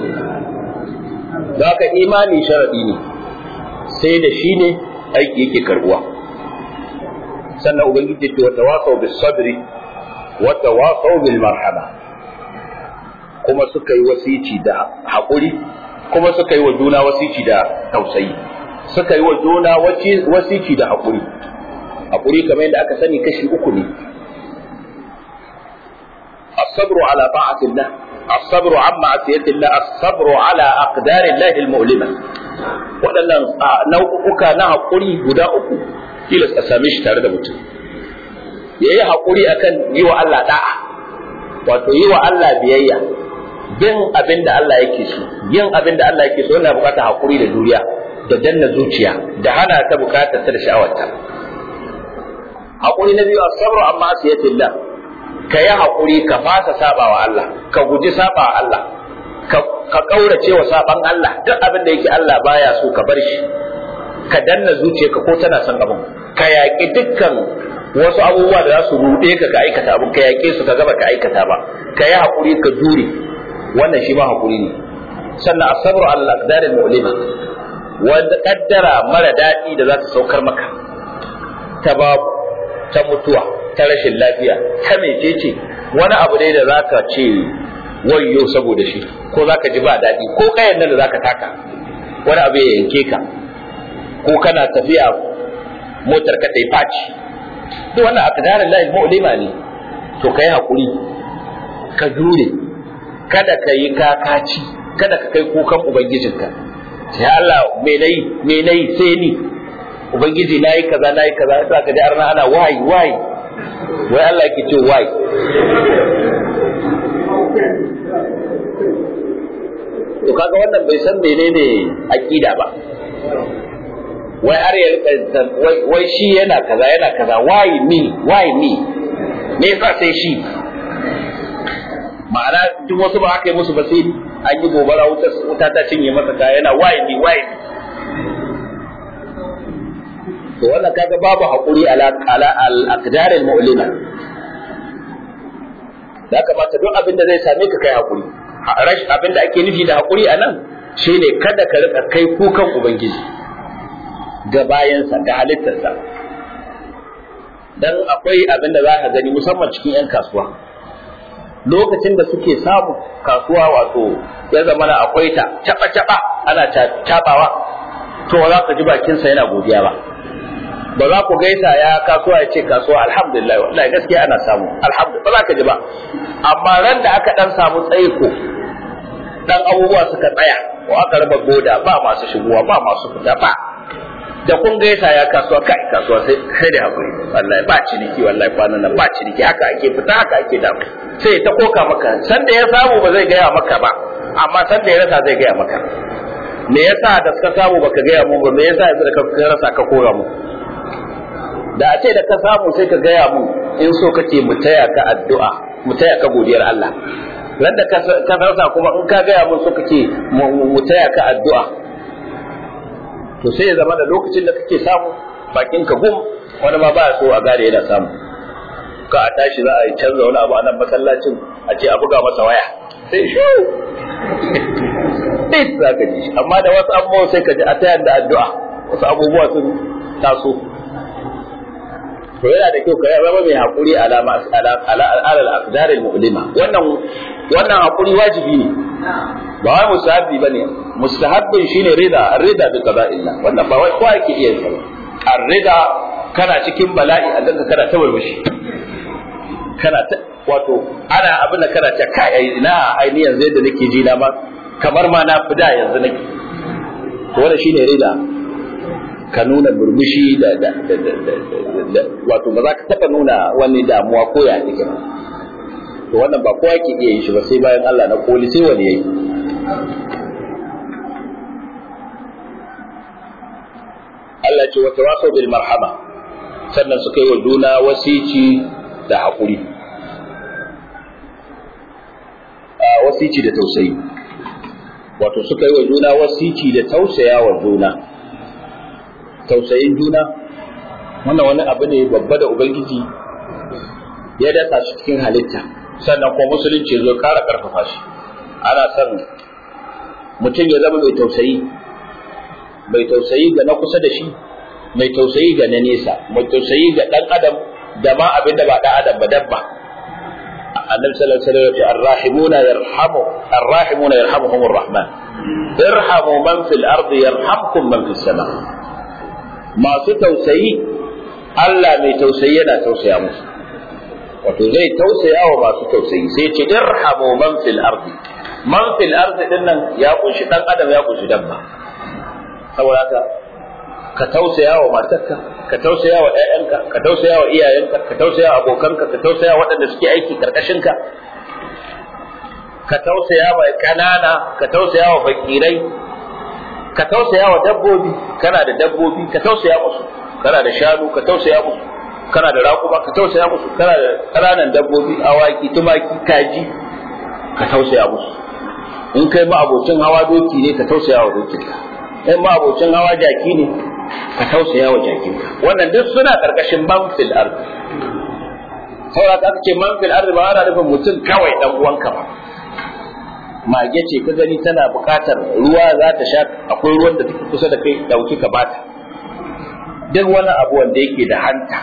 da haka imani sharadi ne sai da shi ne aiki yake karbuwa sannan ubangiji ce wa tawasau bis sabri wa tawasau bil marhama kuma suka yi wasici da haƙuri kuma suka yi wa juna wasici da tausayi suka yi wa juna wasici da haƙuri haƙuri kamar yadda aka sani kashi uku ne الصبر على طاعة الله الصبر عن معصية الله الصبر على أقدار الله المؤلمة waɗannan nau'uka na haƙuri guda uku tilas a same shi tare da mutum ya yi haƙuri akan yi wa Allah da'a wato yi wa Allah biyayya bin abin da Allah yake so yin abin da Allah yake so yana buƙatar haƙuri da juriya da danna zuciya da hana ta buƙatar ta da sha'awarta haƙuri na biyu as-sabru amma asiyatillah ka yi haƙuri ka fasa saba wa Allah ka guji saba wa Allah ka ƙaurace wa saban Allah duk abin da yake Allah baya so ka bar shi ka danna zuciyarka ko tana son abin ka yaƙi dukkan wasu abubuwa da za su ruɗe ka ka aikata abin ka yaƙe su ka gaba ka aikata ba ka yi haƙuri ka jure wannan shi ma haƙuri ne sannan asabru Allah aqdaril mu'lima wanda kaddara mara daɗi da za ta saukar maka ta babu ta mutuwa ta rashin lafiya ta mecece wani abu dai da zaka ce wayyo saboda shi ko zaka ji ba daɗi ko kayan nan da zaka taka wani abu ya yanke ka ko kana tafiya motar ka ta yi faci duk wannan aqdarin lahi mu'lima ne to kai hakuri ka jure kada ka yi kakaci kada ka kai kukan ubangijinka sai Allah me nayi me nayi sai ni ubangiji nayi kaza nayi kaza sai ka ji arna ana wai wai wai Allah yake ce wai to kaga wannan bai san menene aqida ba wai har ya rika wai shi yana kaza yana kaza why me why me me yasa sai shi ma'ana duk wasu ba aka yi musu ba sai an yi gobara wuta ta cinye masa kaya yana why me why to wannan kaga babu hakuri ala ala al aqdar al mu'lima da kamata duk abin da zai same ka kai hakuri rash abin da ake nufi da hakuri anan shine kada ka rika kai kukan ubangiji ga bayansa ga halittarsa dan akwai abin da za ka gani musamman cikin 'yan kasuwa lokacin da suke samu kasuwa wato ya zama na akwai ta caba-caba ana cabawa to za ka ji bakinsa yana godiya ba ba za ku gaisa ya kasuwa ya ce kasuwa alhamdulillah wallahi gaskiya ana samu alhamdulillah ba za ka ji ba amma ran da aka dan samu tsaiko dan abubuwa suka tsaya ko aka raba goda ba masu shigowa ba masu fita ba da kun gaisa ya kasuwa kai kasuwa sai sai da hakuri wallahi ba ciniki wallahi kwanan nan ba ciniki haka ake fita haka ake da sai ta koka maka san da ya samu ba zai gaya maka ba amma san da ya rasa zai gaya maka me yasa da suka samu baka gaya mu ba me yasa yanzu da ka rasa ka kora mu da a ce da ka samu sai ka gaya mu in so kake mu taya ka addu'a mu taya ka godiyar Allah ran da ka rasa kuma in ka gaya mu so kake mu taya ka addu'a to sai ya zama da lokacin da kake samu bakin ka gum wani ma ba so a gane yana samu ka a tashi za a yi canza wani abu a nan masallacin a ce a buga masa waya sai shu ɗin za ka ji amma da wasu abubuwa sai ka ji a tayar da addu'a wasu abubuwa sun taso to yana da kyau ka zama mai haƙuri alama alal aqdar al mu'lima wannan wannan haƙuri wajibi ne ba wai mustahabbi bane mustahabbin shine rida rida bi qada'illah wannan ba wai kowa yake iya yi ar-rida kana cikin bala'i a danka kana ta burbushi kana ta wato ana abin da kana ta kai ina ai ni yanzu yadda nake ji na ma kamar ma na fida yanzu nake to wannan shine rida ka nuna burbushi da da da da da wato ba za ka taba nuna wani damuwa ko ya take ba to wannan ba kowa ke iya yin shi ba sai bayan Allah na koli sai wani yayi Allah ce wa tawasau bil marhama sannan suka yi wa juna wasici da haƙuri a wasici da tausayi wato suka yi wa juna wasici da tausaya wa juna tausayin juna wannan wani abu ne babba da ubangiji ya dasa shi cikin halitta sannan kuma musulunci zo kara karfafa shi ana son mutum ya zama mai tausayi mai tausayi ga na kusa da shi mai tausayi ga na nesa mai tausayi ga dan adam da ma abin da ba dan adam ba dabba annabi sallallahu alaihi wasallam ya ce arrahimuna yarhamu arrahimuna yarhamuhumur rahman irhamu man fil ardi yarhamkum man fis sama masu tausayi Allah mai tausayi yana tausaya musu wato zai tausaya wa masu tausayi sai ce irhamu man fil ardi man fil ardi din nan ya kunshi dan adam ya kunshi dabba saboda haka ka tausaya wa matarka ka tausaya wa ƴaƴanka ka tausaya wa iyayenka ka tausaya wa abokanka ka tausaya wa waɗanda suke aiki karkashinka ka tausaya wa ƙanana ka tausaya wa fakirai ka tausaya wa dabbobi kana da dabbobi ka tausaya musu kana da shanu ka tausaya musu kana da raƙuma ka tausaya musu kana da ƙananan dabbobi awaki tumaki kaji ka tausaya musu in kai ma abocin hawa doki ne ka tausaya wa dokinka in ma abocin hawa jaki ne ka tausaya wa jakinka wannan duk suna karkashin man fil ard saboda ka ce man fil ard ba ana nufin mutum kawai dan uwanka ba mage ce ka gani tana buƙatar ruwa za ta sha akwai ruwan da take kusa da kai dauki ka bata duk wani abu wanda yake da hanta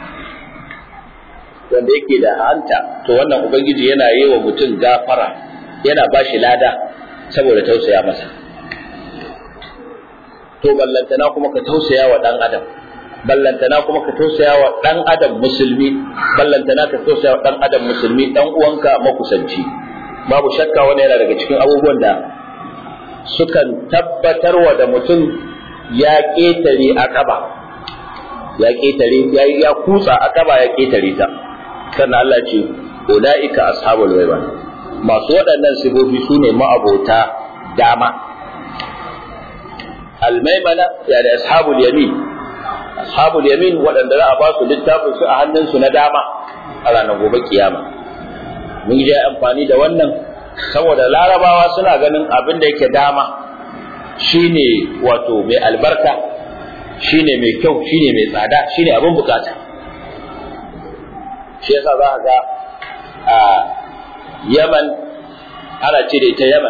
wanda yake da hanta to wannan ubangiji yana yi wa mutum gafara yana ba shi lada saboda tausaya masa to ballantana kuma ka tausaya wa dan adam ballantana kuma ka tausaya wa dan adam musulmi ballantana ka tausaya wa dan adam musulmi dan uwanka makusanci babu shakka wani yana daga cikin abubuwan da sukan tabbatarwa da mutum ya ƙetare akaba ya ƙetare ya ya kutsa akaba ya ƙetare ta sannan Allah ce ulaika ashabul waiba masu waɗannan sifofi su ne ma'abota dama almaimana ya da ashabul yamin ashabul yamin waɗanda za a ba su littafin su a hannunsu na dama a ranar gobe kiyama mun yi amfani da wannan saboda larabawa suna ganin abin da yake dama shine wato mai albarka shine mai kyau shine mai tsada shine abin bukata shi yasa za ga a yaman ana ce da ita yaman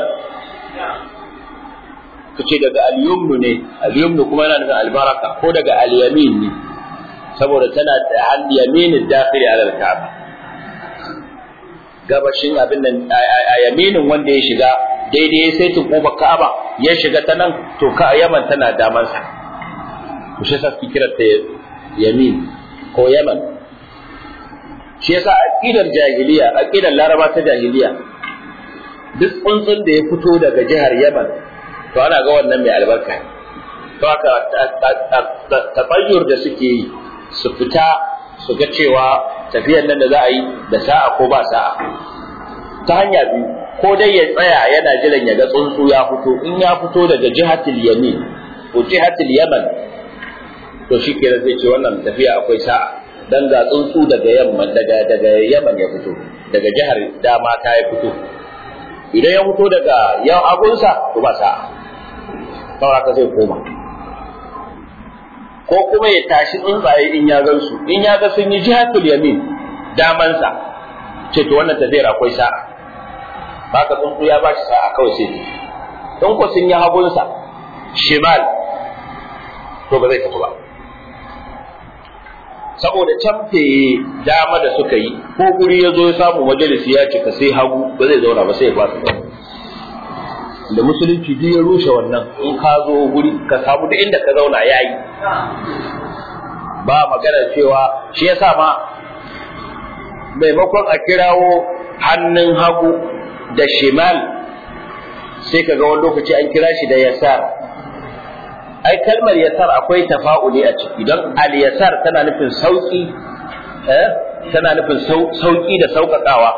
ka ce daga al-yumnu ne al-yumnu kuma yana nufin albaraka ko daga al-yamin ne saboda tana da al-yaminin dakhili ala al-ka'ba gabashin abin nan a yaminin wanda ya shiga daidai ya sai tukuba Ka'aba ya shiga ta nan to ka Yaman tana daman sa to shi yasa ki kira ta yamin ko Yaman shi yasa aqidar jahiliya aqidar Laraba ta jahiliya duk tsuntsun da ya fito daga jihar Yaman to ana ga wannan mai albarka to haka tabayyur da suke yi su fita su ga cewa tafiyar nan da za a yi da sa'a ko ba sa'a ta hanya biyu ko dai ya tsaya yana jiran ya ga tsuntsu ya fito in ya fito daga jihatul yamin ko jihatul yaman to shi kenan zai ce wannan tafiya akwai sa'a dan ga tsuntsu daga yamma daga daga yaman ya fito daga jihar dama ta ya fito idan ya fito daga yan agunsa to ba sa'a saboda ka zai koma ko kuma ya tashi tsuntsaye in ya gan su in ya ga sun yi jihatul yamin damansa ce to wannan tafiyar akwai sa'a baka tsuntsu ya ba shi sa'a kawai sai in ko sun yi hagunsa shimal to ba zai tafi ba saboda camfe dama da suka yi ko guri ya zo ya samu majalisi ya cika sai hagu ba zai zauna ba sai ya fasa zauna da musulunci duk ya rushe wannan in ka zo guri ka samu da inda ka zauna ya yi ba magana cewa shi ya sa ma maimakon a kirawo hannun hagu da shimal sai ka ga wani lokaci an kira shi da yasar ai kalmar yasar akwai tafa'uli a ciki don al-yasar tana nufin sauki eh tana nufin sauki da sauƙaƙawa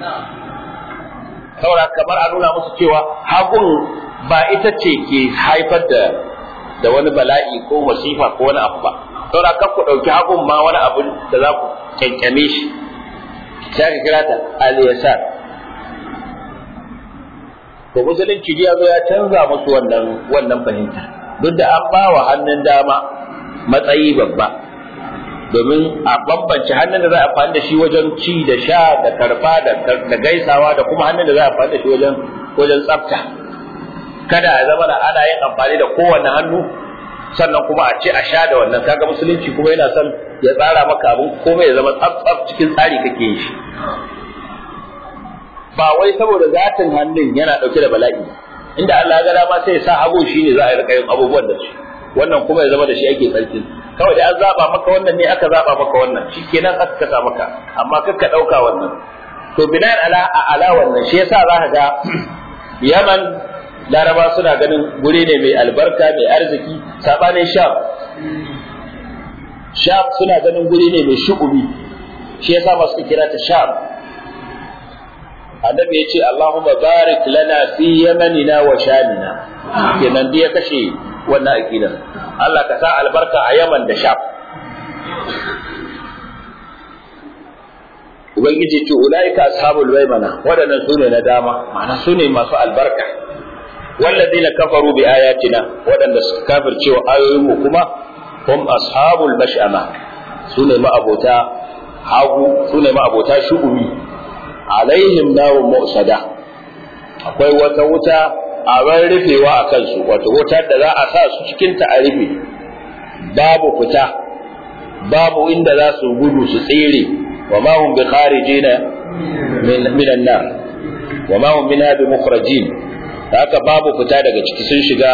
saboda kamar a nuna musu cewa hagun ba ita ce ke haifar da da wani bala'i ko masifa ko wani abu ba saboda kan ku ɗauki hagun ma wani abu da za ku kyankyame shi sai ka kira ta al-yasar to musulunci ya zo ya canza musu wannan wannan fahimta duk da an ba wa hannun dama matsayi babba domin a bambance hannun da za a amfani da shi wajen ci da sha da karba da gaisawa da kuma hannun da za a amfani da shi wajen wajen tsafta kada ya zama da ana yin amfani da kowanne hannu sannan kuma a ce a sha da wannan kaga musulunci kuma yana son ya tsara maka abin komai ya zama tsaf tsaf cikin tsari kake yin shi ba wai saboda zatin hannun yana dauke da bala'i inda Allah ya ga dama sai ya sa hagu shine za a rika yin abubuwan da shi wannan kuma ya zama da shi ake tsarkin kawai da an zaba maka wannan ne aka zaba maka wannan shikenan aka kasa maka amma kakka dauka wannan to binan ala a ala wannan shi yasa za ka ga Yaman Laraba suna ganin guri ne mai albarka mai arziki sabanin Sham Sham suna ganin guri ne mai shu'umi shi yasa ba suka kira ta Sham annabi ya ce Allahumma barik lana fi yamanina wa shamina kenan ya kashe wannan aqidar Allah ka sa albarka a Yaman da Sham Ubangiji ce ulaika ashabul maimana waɗannan sune na dama ma'ana sune masu albarka walladina kafaru bi ayatina waɗanda suka kafirce wa ayoyin mu kuma hum ashabul mash'ama sune ma'abota hagu sune ma'abota shu'umi alaihim narun mu'sada akwai wata wuta a ran rufewa a kansu wato wuta da za a sa su cikin ta a rufe babu fita babu inda za su gudu su tsere wa ma hum bi kharijina min an-nar wa ma hum minha bi mukhrajin haka babu fita daga ciki sun shiga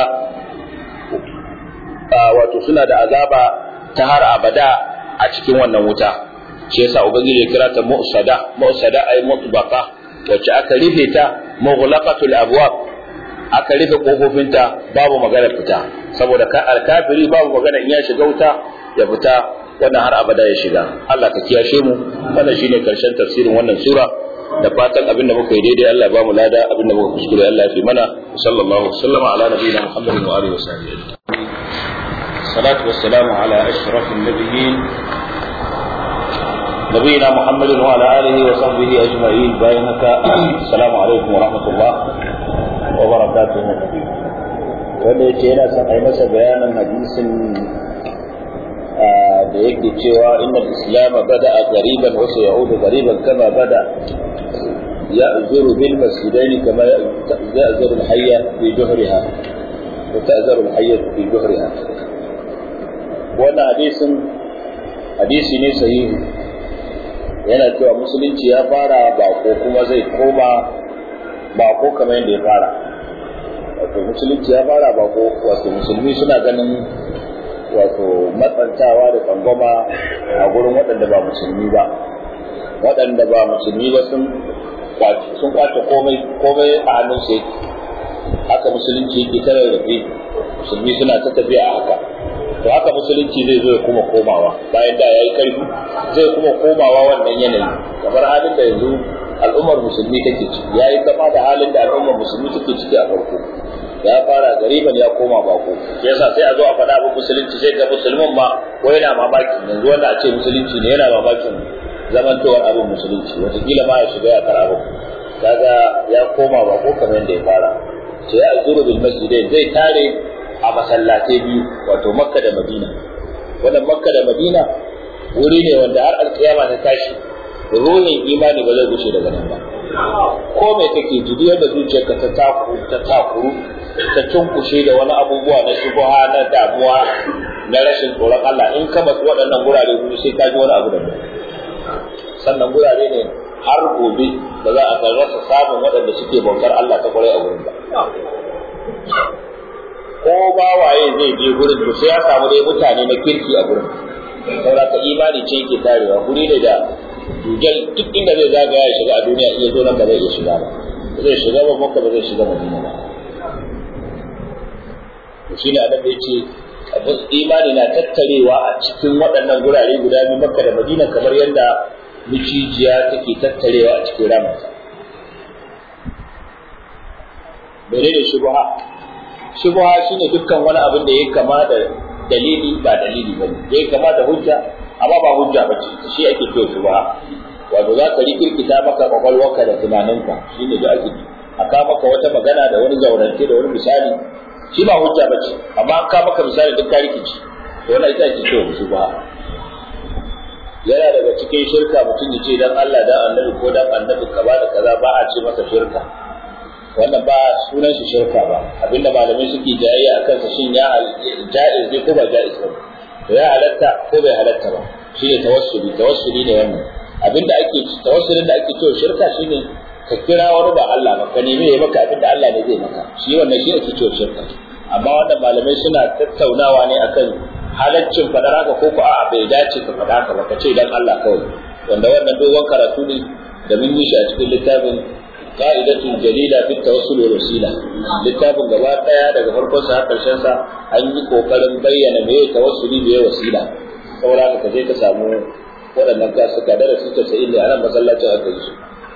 wato suna da azaba ta har abada a cikin wannan wuta shi yasa ubangiji ya kira ta mu'sada mu'sada ay mutbaqa wacce aka rufe ta mughlaqatul abwab aka rufe kofofinta babu magana fita saboda ka alkafiri babu magana in ya shiga wuta ya fita wannan har abada ya shiga Allah ka kiyashe mu wannan shine karshen tafsirin wannan sura da fatan abinda muka yi daidai Allah ba mu lada abinda muka kuskure Allah ya fi mana sallallahu alaihi wasallam ala nabiyina muhammadin wa alihi wa sahbihi salatu wassalamu ala ashrafil nabiyyin نبينا محمد وعلى آله وصحبه أجمعين بينك السلام عليكم ورحمة الله وبركاته wanda ya ce yana son a yi masa bayanin hadisin da yake cewa inna islam bada a gariban wasu yahudu gariban kama bada ya zuru bil masjidain kama ya zuru al-hayya fi juhriha wa ta'zaru al-hayya fi juhriha wannan hadisin hadisi ne sahihi yana cewa musulunci ya fara bako kuma zai koma bako kamar yadda ya fara wato musulunci ya fara bako wato musulmi suna ganin wato matsantawa da tsangwama a gurin waɗanda ba musulmi ba waɗanda ba musulmi ba sun sun kwace komai komai a hannun su haka musulunci yake tare da musulmi suna ta tafiya a haka to haka musulunci zai zo ya kuma komawa bayan da ya yi karfi zai kuma komawa wannan yanayi kamar halin da yanzu al'ummar musulmi take ciki ya yi kama da halin da al'ummar musulmi take ciki a farko ya fara gariban ya koma bako yasa sai a zo a faɗa abin musulunci sai ga musulmin ma ko yana mamakin yanzu wanda a ce musulunci ne yana mamakin zamantowar abin musulunci wataƙila ma ya shiga ya kara kaga ya koma bako kamar yadda ya fara sai ya zuru bil masjidai zai tare a masallatai biyu wato makka da madina wannan makka da madina wuri ne wanda har alkiyama ta tashi ruhin imani ba zai gushe daga nan ba ko mai kake ji yadda zuciyarka ta taku ta takuru ta cunkushe da wani abubuwa na shubuha na damuwa na rashin tsoron Allah in ka basu waɗannan gurare gudu sai ka ji wani abu da sannan gurare ne har gobe ba za a rasa samun waɗanda suke bautar Allah ta kwarai a wurin ba ko ba waye zai je gurin to sai ya samu dai mutane na kirki a gurin saboda ka imani ce yake tarewa guri ne da dujal duk inda zai zagaya ya shiga a duniya iya zo nan ba zai iya shiga ba zai shiga ba makka ba zai shiga madina ba to shi ne annabi ya ce abin imani na tattarewa a cikin waɗannan gurare guda biyu makka da madina kamar yadda micijiya take tattarewa a cikin ramarsa menene shubha shubha shine dukkan wani abin da ya kama da dalili ba dalili ba ne ya kama da hujja amma ba hujja ba ce shi ake cewa shubha wato za ka rikirkita maka kwakwalwarka da tunaninka shi ne da ake aka maka wata magana da wani zaurance da wani misali shi ba hujja ba ce amma an ka maka misali duk ka rikici to wannan ita ake cewa shubha yana daga cikin shirka mutum ya ce dan Allah dan annabi ko dan annabi ka ba da kaza ba a ce masa shirka wannan ba sunan shi shirka ba abinda malamai suke jayayya a kansa shin ya ja'iz ne ko ba ja'iz ba to ya halatta ko bai halatta ba shine tawassuli tawassuli ne wannan abinda ake tawassulin da ake cewa shirka shine ka kira wani ba Allah ba ka nemi ya maka abinda Allah ne zai maka shi wannan shi ake cewa shirka amma wannan malamai suna tattaunawa ne akan halaccin faɗar haka ko ko a'a bai dace ka faɗa haka ba ka ce dan Allah kawai wanda wannan dogon karatu ne da mun yi shi a cikin littafin qa'idatun jalila fi tawassul wal wasila littafin gaba daya daga farkon sa har karshen sa an yi kokarin bayyana me tawassuli me wasila saboda haka ka je ka samu waɗannan ka suka darasi ta sai ne a nan masallacin aka yi su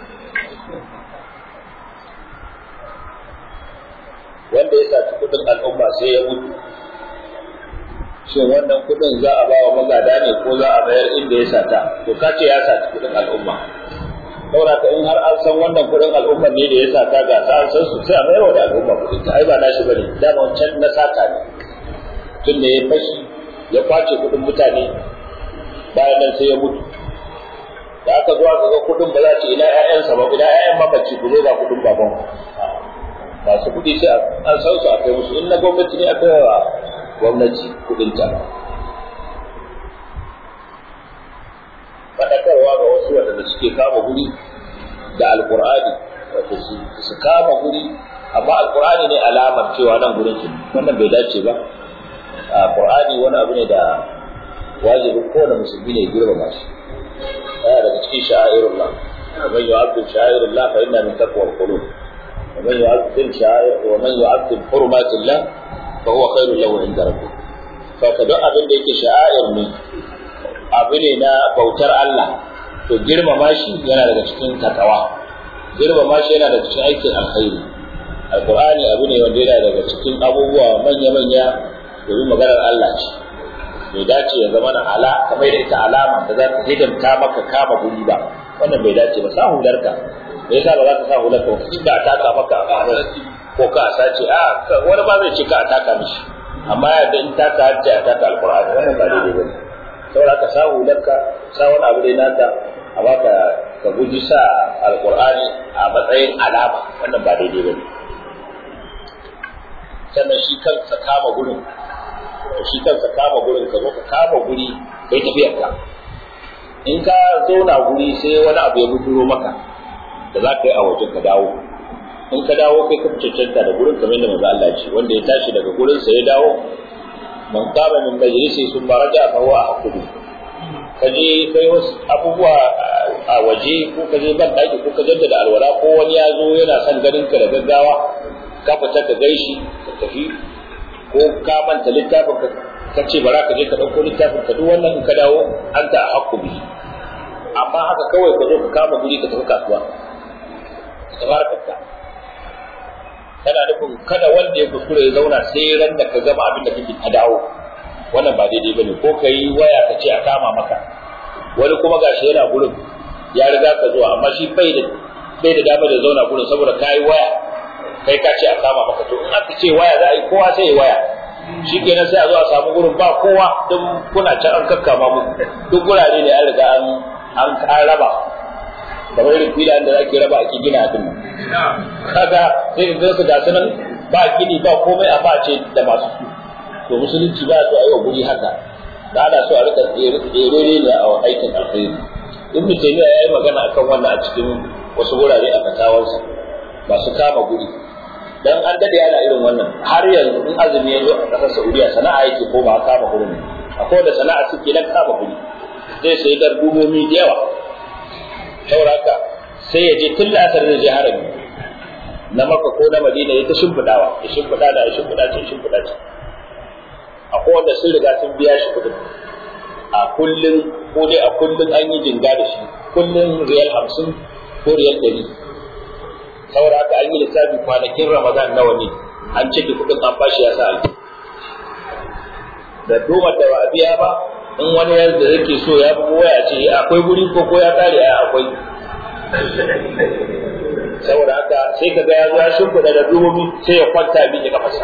wanda ya saci kudin al'umma sai ya mutu shin wannan kudin za a ba wa magada ne ko za a bayar inda ya sata to ka ce ya saci kudin al'umma saboda ka in har an san wannan kudin al'umma ne da ya sata ga ta an san su sai a bayar da al'umma kudin ta ai ba nashi bane dama wancan na sata ne tun da ya fashi ya kwace kudin mutane bayan nan sai ya mutu da aka zuwa ga kudin ba za ce ina ƴaƴansa ba ina ƴaƴan mamaci ku zo ga kudin baban masu kudi sai an san su a kai musu in na gwamnati ne a kai wa gwamnati kudin ta faɗakarwa ga wasu waɗanda suke kama guri da alƙur'ani wato su kama guri amma alƙur'ani ne alamar cewa nan gurin su wannan bai dace ba alƙur'ani wani abu ne da wajibin kowane musulmi ne girmama shi yana daga cikin sha'airullah ومن يعظم شعائر الله فإنها من تقوى القلوب ومن يعظم شعائر ومن يعظم حرمات الله فهو خير له عند ربه فكذا abin da yake sha'air ne abu ne na bautar Allah to girmama shi yana daga cikin takawa girmama shi yana daga cikin aikin alkhairi alqur'ani abu ne wanda yana daga cikin abubuwa manya-manya domin maganar Allah ce bai dace ya zama na ala kamar da ita alama da za ta hidimta maka kama guri ba wannan bai dace ba sa hularka me yasa ba za ka sa hularka ba inda a taka maka a ko ka a sace a wani ba zai ce ka a taka mishi amma yadda in taka har ce a taka alqur'ani wannan ba daidai bane saboda ka sa hularka sa wani abu dai naka amma ka ka guji sa alqur'ani a matsayin alama wannan ba daidai bane sannan shi kansa kama gurin to shi kansa kama gurin ka zo ka kama guri kai tafiyar ka in ka zauna guri sai wani abu ya bujuro maka da za ka yi a wajen ka dawo in ka dawo kai ka cancanta da gurin kamar yadda manzo Allah ce wanda ya tashi daga gurin sa ya dawo man qama min majlisi sun baraja fa huwa ahqudu ka je kai wasu abubuwa a waje ko ka je ban daki ko ka jaddada alwala ko wani ya zo yana son ganin ka da gaggawa ka fita ka gaishi ka tafi ko ka manta littafin ka ka ce bara ka je ka ɗauko littafin ka duk wannan in ka dawo an ta hakku bi amma haka kawai ka zo ka kama guri ka tafi kasuwa ka fara kafta kana nufin kada wanda ya kuskure ya zauna sai ran da ka gama abin da kake ka dawo wannan ba daidai bane ko ka yi waya ka ce a kama maka wani kuma gashi yana gurin ya riga ka zuwa amma shi bai da bai da dama da zauna gurin saboda ka yi waya kai ka ce a kama maka to in aka ce waya za a yi kowa sai ya waya shi kenan sai a zo a samu gurin ba kowa don kuna can an kakkama mu duk gurare ne an riga an an raba kamar irin filayen da ake raba ake gina din kaga sai in su ga sunan ba gini ba komai a face da masu su to musulunci ba su a yi wa guri haka da ana so a rika tsere ne a aikin alkhairi ibnu taymiya ya yi magana akan wannan a cikin wasu wurare a fatawarsa masu kama guri dan an dade ana irin wannan har yanzu in azumi ya zo a kasar Saudiya sana'a yake koma kama gurin akwai da sana'a suke na kama guri zai sai darbumomi da yawa sauraka sai ya je tun lasar da je harami na maka ko na madina ya ta shimfiɗawa ya shimfiɗa da ya shimfiɗa ce shimfiɗa ce akwai wanda sun riga sun biya shi kuɗin a kullum ko dai a kullum an yi jinga da shi kullum riyal hamsin ko riyal ɗari saboda haka an yi lissafi kwanakin ramadan nawa ne an cike kuɗin an bashi ya sa alji da doma da ba a biya ba in wani yadda yake so ya fi waya ce akwai guri ko ko ya kare a akwai saboda haka sai ka ga ya zo ya shimfiɗa da dubobi sai ya kwanta bi ya kafasa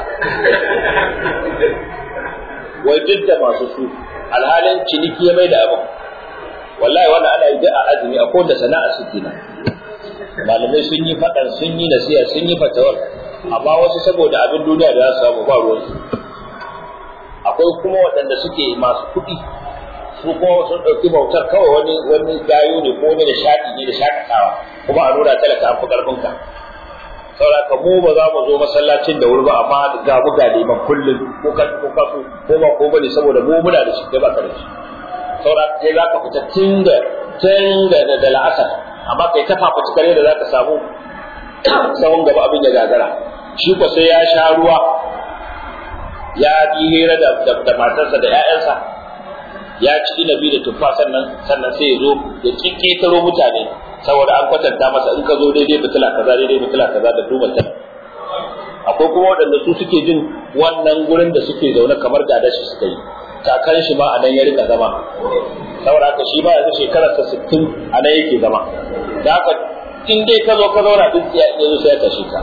wai duk da masu su alhalin ciniki ya mai da abin wallahi wannan ana yi a azumi akwai da sana'a suke nan malamai sun yi faɗan sun yi nasiha sun yi fatawar amma wasu saboda abin duniya da za su samu ba ruwansu akwai kuma waɗanda suke masu kuɗi su kuma sun ɗauki bautar kawai wani wani gayo ne ko wani da shaɗi ne da shakatawa kuma a nuna talaka an fi ƙarfinka saboda ka mu ba za mu zo masallacin da wuri ba amma ga mu ga liman kullum ko ka ko ka ko ba ko bane saboda mu muna da shi kai ba ka da shi saboda kai za ka fita tun da tun da da la'asar amma kai ta fafuci kare da za ka samu sahun gaba abin ya gagara shi ko sai ya sha ruwa ya yi hira da da matarsa da ƴaƴansa ya ci inabi da tuffa sannan sannan sai ya zo ya kikketaro mutane saboda an kwatanta masa in ka zo daidai fitila kaza daidai fitila kaza da duba ta akwai kuma waɗanda su suke jin wannan gurin da suke zaune kamar gada shi suka yi kakan shi ma a nan ya rika zama saboda haka shi ba yanzu shekararsa sittin a nan yake zama da haka in dai ka zo ka zauna duk ya zo sai ya tashi ka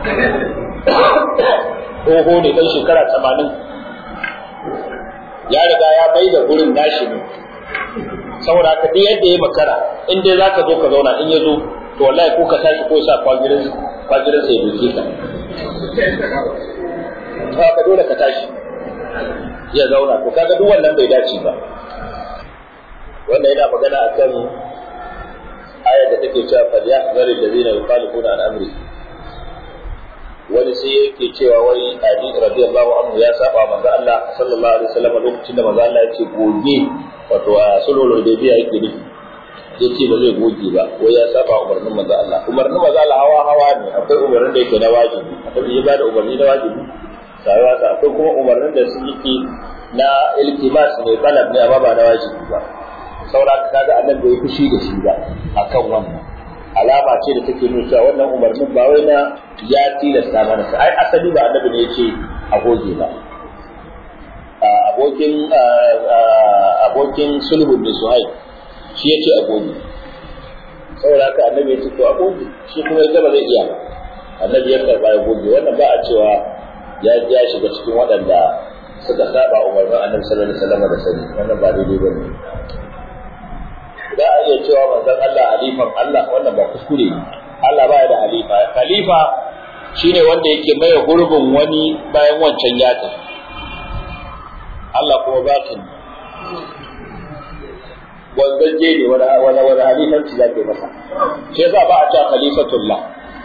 tsoho ne dan shekara tamanin ya riga ya bai da gurin nashi ne saboda haka duk yadda ya makara in dai zaka zo ka zauna in ya zo to wallahi ko ka tashi ko sa kwagirin kwagirin sai duke ka to ka dole ka tashi ya zauna to kaga duk wannan bai dace ba wannan yana magana akan ayar da take cewa fal yahzar alladhina yukhalifuna an amri wani sai yake cewa wai Ali radiyallahu anhu ya saba manzo Allah sallallahu alaihi wasallam lokacin da manzo Allah ya ce goge wato a sulhul hudaybiya yake nufi ya ce ba zai goge ba wai ya saba umarnin manzo Allah umarnin manzo Allah hawa hawa ne akwai umarnin da yake na wajibi akwai ya bada umarni na wajibi sai wata akwai kuma umarnin da su yake na iltimas ne talab ne amma ba na wajibi ba saboda kaga annabi bai fushi da shi ba akan wannan alama ce da take nuna cewa wannan umarnin ba wai na ya tilasta mana sa ai asali ba annabi ne yace a goge ba abokin abokin sulhun da suhaib shi yace a goge saboda haka annabi ya ce to a goge shi kuma ya ba zai iya ba annabi ya karba ya goge wannan ba a cewa ya ya shiga cikin waɗanda suka saba umarnin annabi sallallahu alaihi wasallam da sani wannan ba daidai bane za a iya cewa manzon Allah halifan Allah wannan ba kuskure ne Allah ba ya da halifa halifa shine wanda yake maye gurbin wani bayan wancan ya tafi Allah kuma bakin wanzaje ne wani wani wani halifanci za ka yi masa shi yasa ba a cewa khalifatullah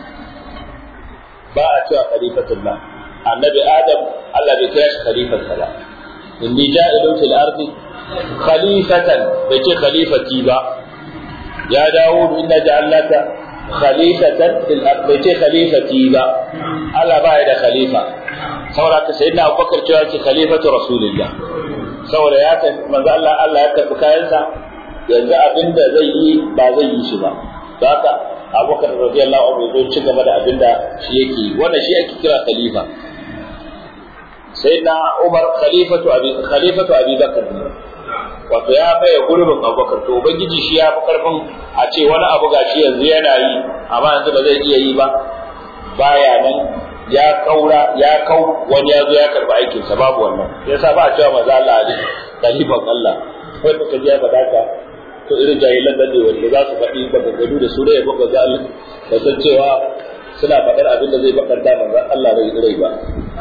ba a cewa khalifatullah annabi adam Allah bai kira shi khalifansa ba inni ja'ilun fil ardi khalifatan bai ce khalifati ba ya dawo inna ja'alnaka khalifatan fil ard bai ce khalifati ba Allah ba ya da khalifa saboda ka sayyidina Abubakar cewa ce khalifatu rasulillah saboda ya ta manzo Allah Allah ya karbi kayansa yanzu abinda zai yi ba zai yi shi ba haka Abubakar radiyallahu anhu zai ci gaba da abinda shi yake yi wannan shi ake kira khalifa sayyidina Umar khalifatu abi khalifatu Abi Bakr wato ya maye gurbin abubakar to ubangiji shi ya fi karfin a ce wani abu gashi yanzu yana yi amma yanzu ba zai iya yi ba baya nan ya kaura ya kau wani ya zo ya karba aikin sa babu wannan yasa ba a cewa manzo Allah ali khalifan Allah kai baka ji ya faɗa ka to irin jahilan nan ne wanda za su faɗi maganganu da su ya baka ga Allah ba san cewa suna faɗar abin da zai bakanta manzo Allah rai rai ba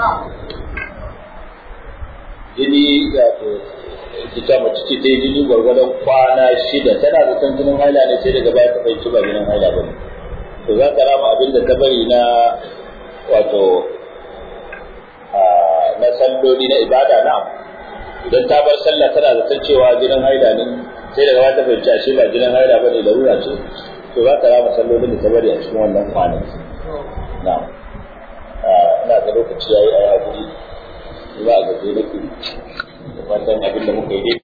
jini wato kita mace ce ta yi jini gwargwadon kwana shida tana da san jinin haila ne sai daga baya ta fahimci ba jinin haila ba ne to za ta rama abin da ta bari na wato na salloli na ibada na idan ta bar sallah tana da san cewa jinin haila ne sai daga baya ta fahimci ashe ba jinin haila ba ne larura ce to za ta rama sallolin da ta bari a cikin wannan kwanan na ina ga lokaci yayi a yi hakuri za a gaje da wannan abin da muka yi